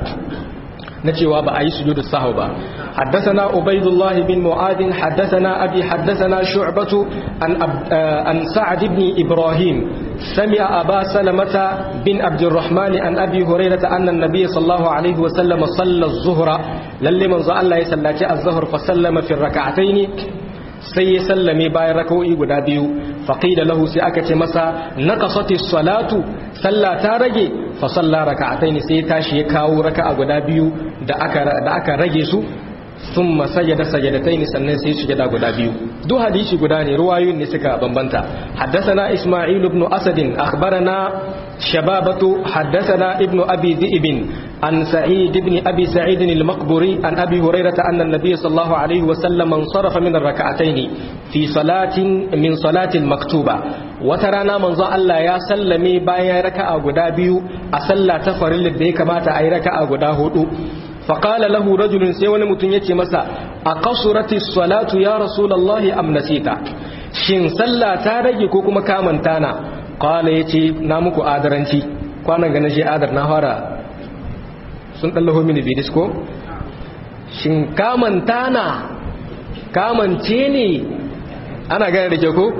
na cewa ba a yi sujudu sahu ba حدثنا عبيد الله بن معاذ حدثنا أبي حدثنا شعبة عن, عن سعد بن إبراهيم سمع أبا سلمة بن عبد الرحمن عن أبي هريرة أن النبي صلى الله عليه وسلم صلى الظهر للي من الله يسلى الظهر فسلم في الركعتين sai ya sallame bayan raka'o'i guda biyu faqila lahu sai aka ce masa naqasati salatu sallah ta rage fa salla raka'atayn sai ya tashi ya kawo raka'a guda biyu da aka da aka rage su thumma sajada sajadatayn sannan sai sujada guda biyu duk hadisi guda ne ruwayoyin ne suka bambanta haddathana isma'il ibn asad akhbarana shababatu haddathana ibn abi dhi'b عن سعيد بن أبي سعيد المقبري عن أبي هريرة أن النبي صلى الله عليه وسلم انصرف من الركعتين في صلاة من صلاة المكتوبة وترانا من ظن الله يا سلمي بايا ركع غدابيو أسلا تفر اللي كما تأي ركع غداهو فقال له رجل سيوان متنيتي مسا أقصرت الصلاة يا رسول الله أم نسيت shin sallah ta rage ko kuma kamantana qala yace na muku adaranci kwanan ga na je adar na fara sun ɗallaho mini bidis ko shin kamanta na kamance ne ana gane da ke ko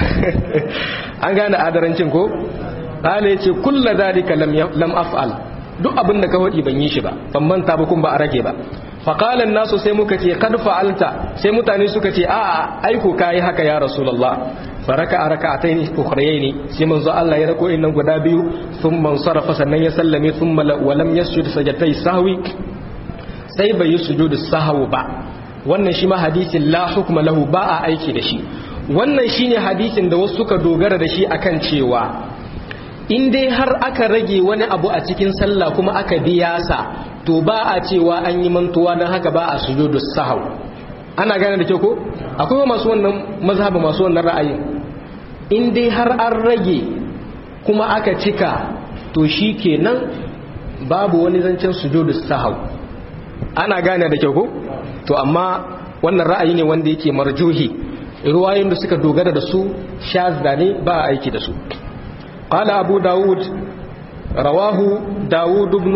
an gane adarancin ko ƙala ya ce kulla zalika lam af'al duk abin da ka waɗi ban yi shi ba ban manta ba kun ba a rage ba faƙalan nasu sai muka ce kad fa'alta sai mutane suka ce a'a aiko kayi haka ya rasulullah faraka a raka'atayn ukhrayayn sai manzo Allah ya rako innan guda biyu thumma sarafa sannan ya sallame thumma wa lam yasjud sajdatay sahwi sai bai yi sujudu sahwi ba wannan shi ma hadisin la hukma lahu ba a aiki da shi wannan shine hadisin da wasu suka dogara da shi akan cewa in dai har aka rage wani abu a cikin sallah kuma aka biya sa to ba a cewa an yi mantuwa don haka ba a sujudu sahau ana gane da ke ko akwai masu wannan mazhaba masu wannan ra'ayin in dai har an rage kuma aka cika to shi kenan babu wani zancen sujudu sahau ana gane da ke ko to amma wannan ra'ayi ne wanda yake marjuhi ruwayoyin da suka dogara da su shazda ne ba a aiki da su قال أبو داود رواه داود بن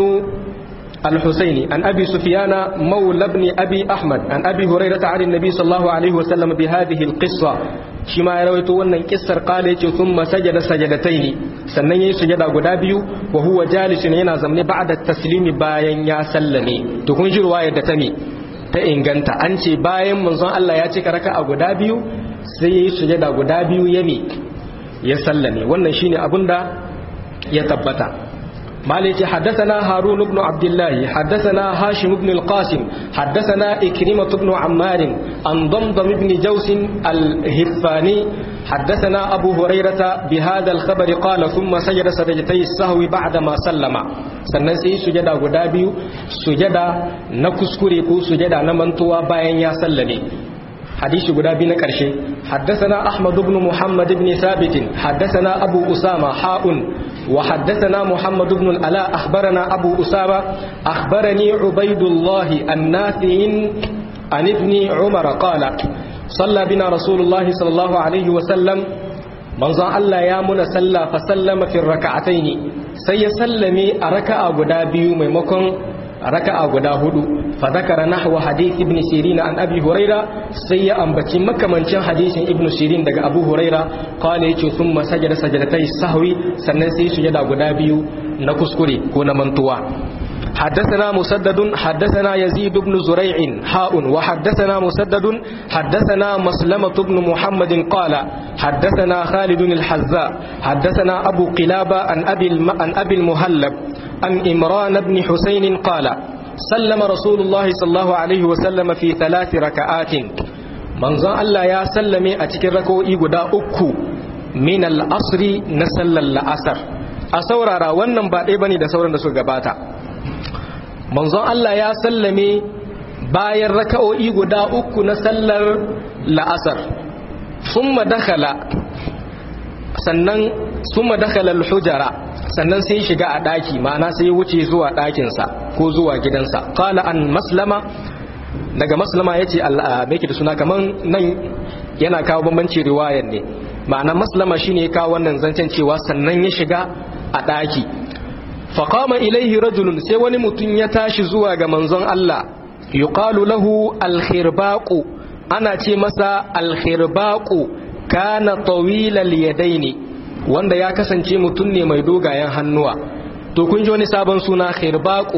الحسين عن أبي سفيان مولى بن أبي أحمد عن أبي هريرة عن النبي صلى الله عليه وسلم بهذه القصة شما يرويت وانا كسر قال ثم سجد سجدتين سنن يسجد غدابيو وهو جالس ينا زمن بعد التسليم باين يا سلمي تكون جي رواية دتمي ta inganta an ce bayan manzon Allah ya cika raka a guda biyu sai ya yi sujada guda biyu ya mi ya sallame wannan shine abinda ya tabbata مالك حدثنا هارون بن عبد الله حدثنا هاشم بن القاسم حدثنا إكرمة بن عمار عن ضمضم بن جوس الهفاني حدثنا أبو هريرة بهذا الخبر قال ثم سجد سجدتي السهو بعدما سلم sannan sai sujada guda biyu sujada na kuskure ko sujada na mantuwa bayan ya sallame حديث غدا بن قرشي حدثنا احمد بن محمد بن ثابت حدثنا ابو اسامه حاء وحدثنا محمد بن الالاء اخبرنا ابو اسامه اخبرني عبيد الله النافع عن ابن عمر قال صلى بنا رسول الله صلى الله عليه وسلم manzon Allah ya muna sallah fa sallama fi raka'ataini sai ya sallame a raka'a guda biyu maimakon raka'a guda hudu fa zakara nahwa hadith ibn sirin an abi huraira sai ya ambaci makamancin hadisin ibn sirin daga abu huraira qala yace thumma sajada sajadatai sahwi sannan sai sujada guda biyu na kuskure ko na mantuwa حدثنا مسدد حدثنا يزيد بن زريع حاء وحدثنا مسدد حدثنا مسلمة بن محمد قال حدثنا خالد الحذاء حدثنا أبو قلابة عن أبي, الم... عن أبي المهلب عن إمران بن حسين قال سلم رسول الله صلى الله عليه وسلم في ثلاث ركعات من ظن الله يا سلمي أتكر ركوئي قدا أكو من الأصر نسل الأسر أسورارا wannan ba ɗaya bane da sauran da suka gabata manzon Allah ya sallame bayan raka'o'i guda uku na sallar la'asar summa dakhala sannan summa dakhala al-hujara sannan sai shiga a daki ma'ana sai wuce zuwa ɗakinsa ko zuwa gidansa qala an maslama daga maslama yace Allah me yake da suna kaman nan yana kawo bambanci riwayar ne ma'ana maslama shine ya kawo wannan zancen cewa sannan ya shiga a daki faqama ilaihi rajulun sai wani mutum ya tashi zuwa ga manzon Allah yuqalu lahu al-khirbaqu ana ce masa al-khirbaqu kana tawilal yadaini wanda ya kasance mutum ne mai dogayen hannuwa to kun ji wani sabon suna khirbaqu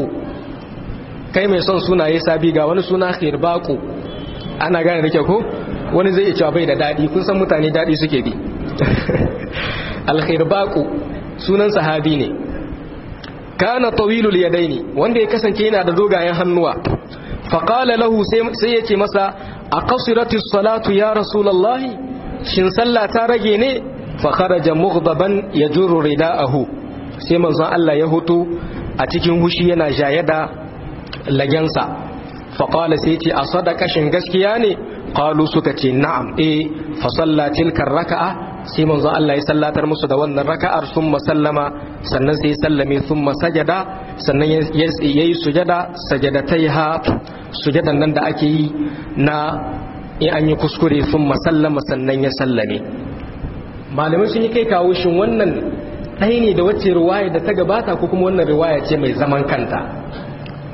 kai mai son sunaye sabi ga wani suna khirbaqu ana gane da kyau ko wani zai cewa bai da dadi kun san mutane dadi suke bi al-khirbaqu sunan sahabi ne kana tawilul yadaini wanda ya kasance yana da dogayen hannuwa faqala lahu sai yace masa aqsiratis salatu ya rasulullahi shin sallah ta rage ne fa kharaja mughdaban yajuru ridaahu sai manzon Allah ya hutu a cikin hushi yana jayada lagensa faqala sai yace a sadaka shin gaskiya ne qalu suka ce na'am eh fa salla tilka raka'a sai manzon Allah ya sallatar musu da wannan raka'ar sun sallama sannan sai sallame sun sajada sannan ya yi sujada sajadatai ha sujadan nan da ake yi na in an yi kuskure sun sallama sannan ya sallame malamai sun yi kai kawo shin wannan ɗaya ne da wacce riwaya da ta gabata ko kuma wannan riwaya ce mai zaman kanta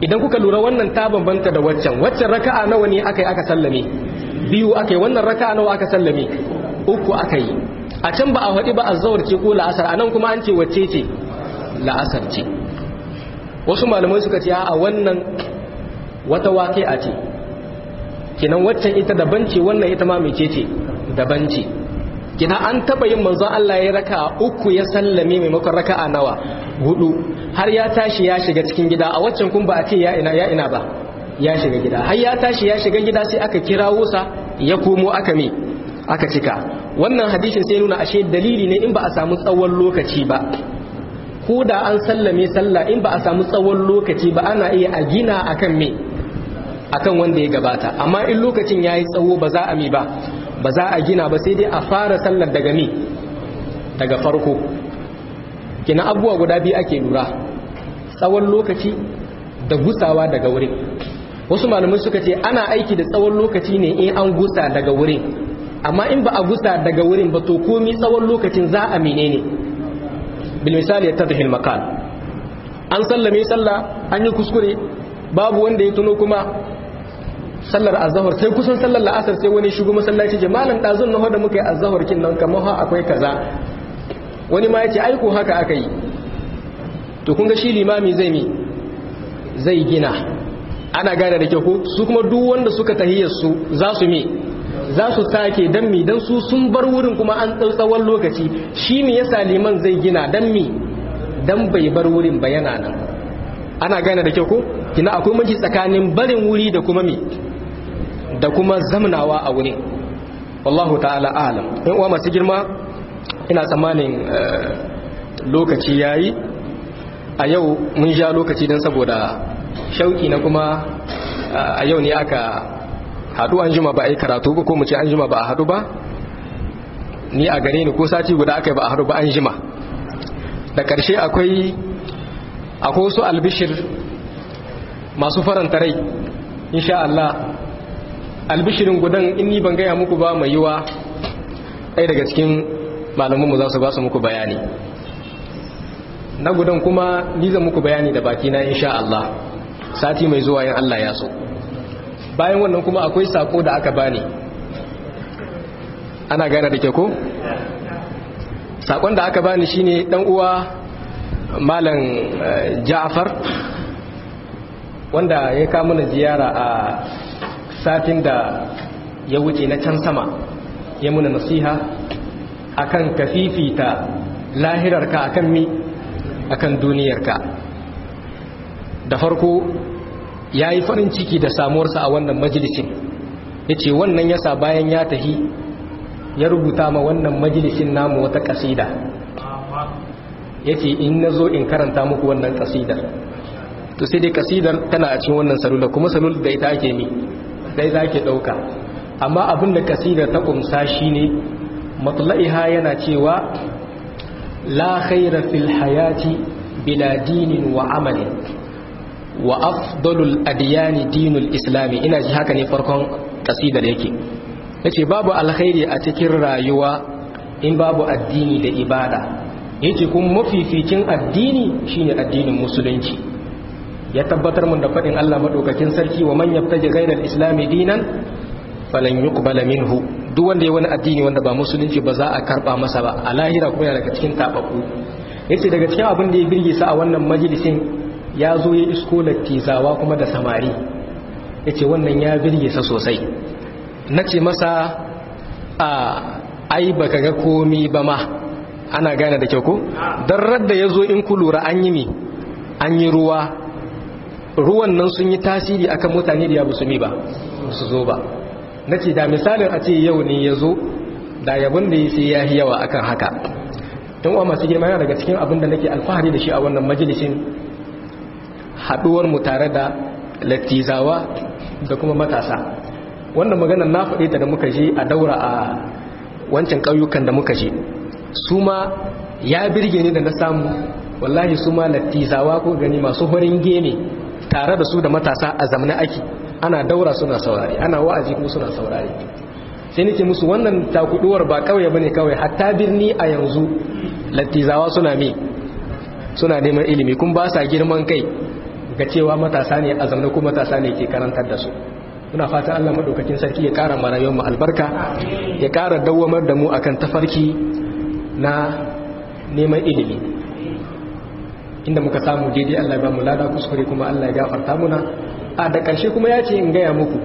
idan kuka lura wannan ta bambanta da waccan waccan raka'a nawa ne aka yi aka sallame biyu aka yi wannan raka'a nawa aka sallame uku aka yi a can ba a faɗi ba azzawar ce ko la'asar a nan kuma an ce wacce ce la'asar ce wasu malamai suka ce a wannan wata waƙe a ce kinan waccan ita daban ce wannan ita ma mece ce daban ce kina an taba yin manzon Allah ya raka uku ya sallame maimakon raka'a nawa hudu har ya tashi ya shiga cikin gida a waccan kun ba a ce ya ina ya ina ba ya shiga gida har ya tashi ya shiga gida sai aka kirawo sa ya komo aka me aka cika wannan hadisin sai nuna ashe dalili ne in ba a samu tsawon lokaci ba ko da an sallame sallah in ba a samu tsawon lokaci ba ana iya a gina akan me akan wanda ya gabata amma in lokacin yayi tsawo ba za a mi ba ba za a gina ba sai dai a fara sallar daga mi daga farko kina abubuwa guda biyu ake lura tsawon lokaci da gusawa daga wurin wasu malamai suka ce ana aiki da tsawon lokaci ne in an gusa daga wurin amma in ba a gusa daga wurin ba to komi tsawon lokacin za a menene bil misali ya tadhil maqal an sallame sallah an yi kuskure babu wanda ya tuno kuma sallar azahar sai kusan sallar la'asar sai wani shigo masallaci ce malam ɗazun na da muka yi azahar kin nan kamar ha akwai kaza wani ma yace aiko haka aka yi to kun ga shi limami zai mi zai gina ana gane da kyau ko su kuma duk wanda suka tahiyar su za su mi za su sake dan mi dan su sun bar wurin kuma an tsawon lokaci shi me yasa liman zai gina dan mi dan bai bar wurin ba yana nan ana gane da kyau ko kina akwai maji tsakanin barin wuri da kuma mi da kuma zamnawa a wurin wallahu ta'ala alam in uwa masu girma ina tsammanin lokaci yayi a yau mun sha lokaci don saboda shauki na kuma a yau ne aka haɗu an jima ba a yi karatu ba ko mu ce an jima ba a haɗu ba ni a gare ni ko sati guda aka yi ba a haɗu ba an jima da ƙarshe akwai akwai wasu albishir masu faranta rai insha Allah albishirin gudan in ni ban gaya muku ba mai yiwa ɗaya daga cikin malamanmu za su ba su muku bayani na gudan kuma ni zan muku bayani da baki na insha Allah sati mai zuwa yin Allah ya so bayan wannan kuma akwai sako da aka bani ana gane da ke ko sakon da aka bani shine dan uwa malam Ja'far wanda ya kama na ziyara a satin da ya wuce na can sama ya muna nasiha akan kafifita lahirarka akan mi akan duniyarka da farko ya yi farin ciki da samuwarsa a wannan majalisin ya ce wannan yasa bayan ya tahi ya rubuta ma wannan majalisin namu wata kasida ya ce in na zo in karanta muku wannan kasidar to sai dai kasidar tana a cikin wannan salula kuma salula da ita ake mi da ita ake ɗauka amma abin da kasidar ta kumsa shine matla'iha yana cewa la khaira fil hayati bila dinin wa amalin wa afdalul adiyani dinul islami ina ji haka ne farkon kasidar yake yace babu alkhairi a cikin rayuwa in babu addini da ibada yace kuma mafificin addini shine addinin musulunci ya tabbatar mun da fadin Allah madaukakin sarki wa man yabtaji ghayra al-islam dinan falan yuqbala minhu duk wanda ya wani addini wanda ba musulunci ba za a karba masa ba a lahira kuma yana daga cikin tababbu yace daga cikin abin da ya birge sa a wannan majalisin ya zo ya isko lattizawa kuma da samari yace wannan ya birge sa sosai nace masa a ai baka ga komi ba ma ana gane da kyau ko dan radda yazo in ku lura an yi mi an yi ruwa ruwan nan sun yi tasiri akan mutane da ya busumi ba su zo ba na ce da misalin a ce yau ne ya zo da yabon da ya sai ya yi yawa akan haka don wa masu girma yana daga cikin abin da nake alfahari da shi a wannan majalisin haɗuwar mu tare da lattizawa da kuma matasa wannan maganar na faɗe ta da muka je a daura a wancan ƙauyukan da muka je su ma ya birge ni da na samu wallahi su ma lattizawa ko gani masu horin gene tare da su da matasa a zamanin ake ana daura suna saurari ana wa'azi kuma suna saurari sai nake musu wannan takuduwar ba kawai bane kawai hatta birni a yanzu lattizawa suna me suna neman ilimi kun ba sa girman kai ga cewa matasa ne a zamana kuma matasa ne ke karantar da su muna fatan Allah madaukakin sarki ya kara mana yawan mu albarka ya kara dawwamar da mu akan tafarki na neman ilimi inda muka samu daidai Allah ya ba mu lada kuskure kuma Allah ya gafarta muna a da ƙarshe kuma ya ce in gaya muku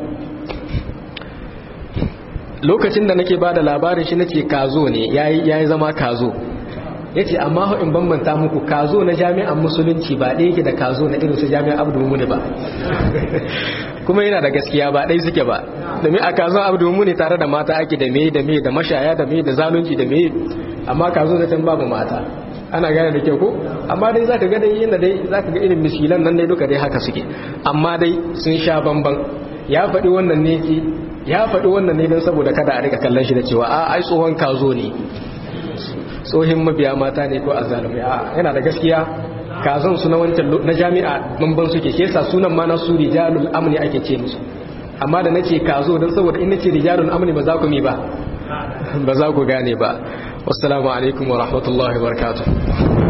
lokacin da nake ba da labarin shi nace kazo ne yayi zama kazo yace amma in bambanta muku kazo na jami'an musulunci ba ɗaya yake da kazo na irin su jami'an Abdul Mumuni ba kuma yana da gaskiya ba ɗaya suke ba domin a kazo Abdul Mumuni tare da mata ake da me da me da mashaya da me da zalunci da me amma kazo da can babu mata ana gane da kyau ko amma dai zaka ga dai yanda dai zaka ga irin miskilan nan dai duka dai haka suke amma dai sun sha bamban ya faɗi wannan ne ki ya faɗi wannan ne don saboda kada a rika kallon shi da cewa a ai tsohon kazo ne tsohin mabiya mata ne ko azzalumai a yana da gaskiya kazan su na wancan na jami'a bamban suke shi yasa sunan ma na su rijalul amni ake ce musu amma da nace kazo don saboda in nace rijalul amni ba za ku mi ba ba za ku gane ba wassalamu alaikum wa rahmatullahi wa barakatuh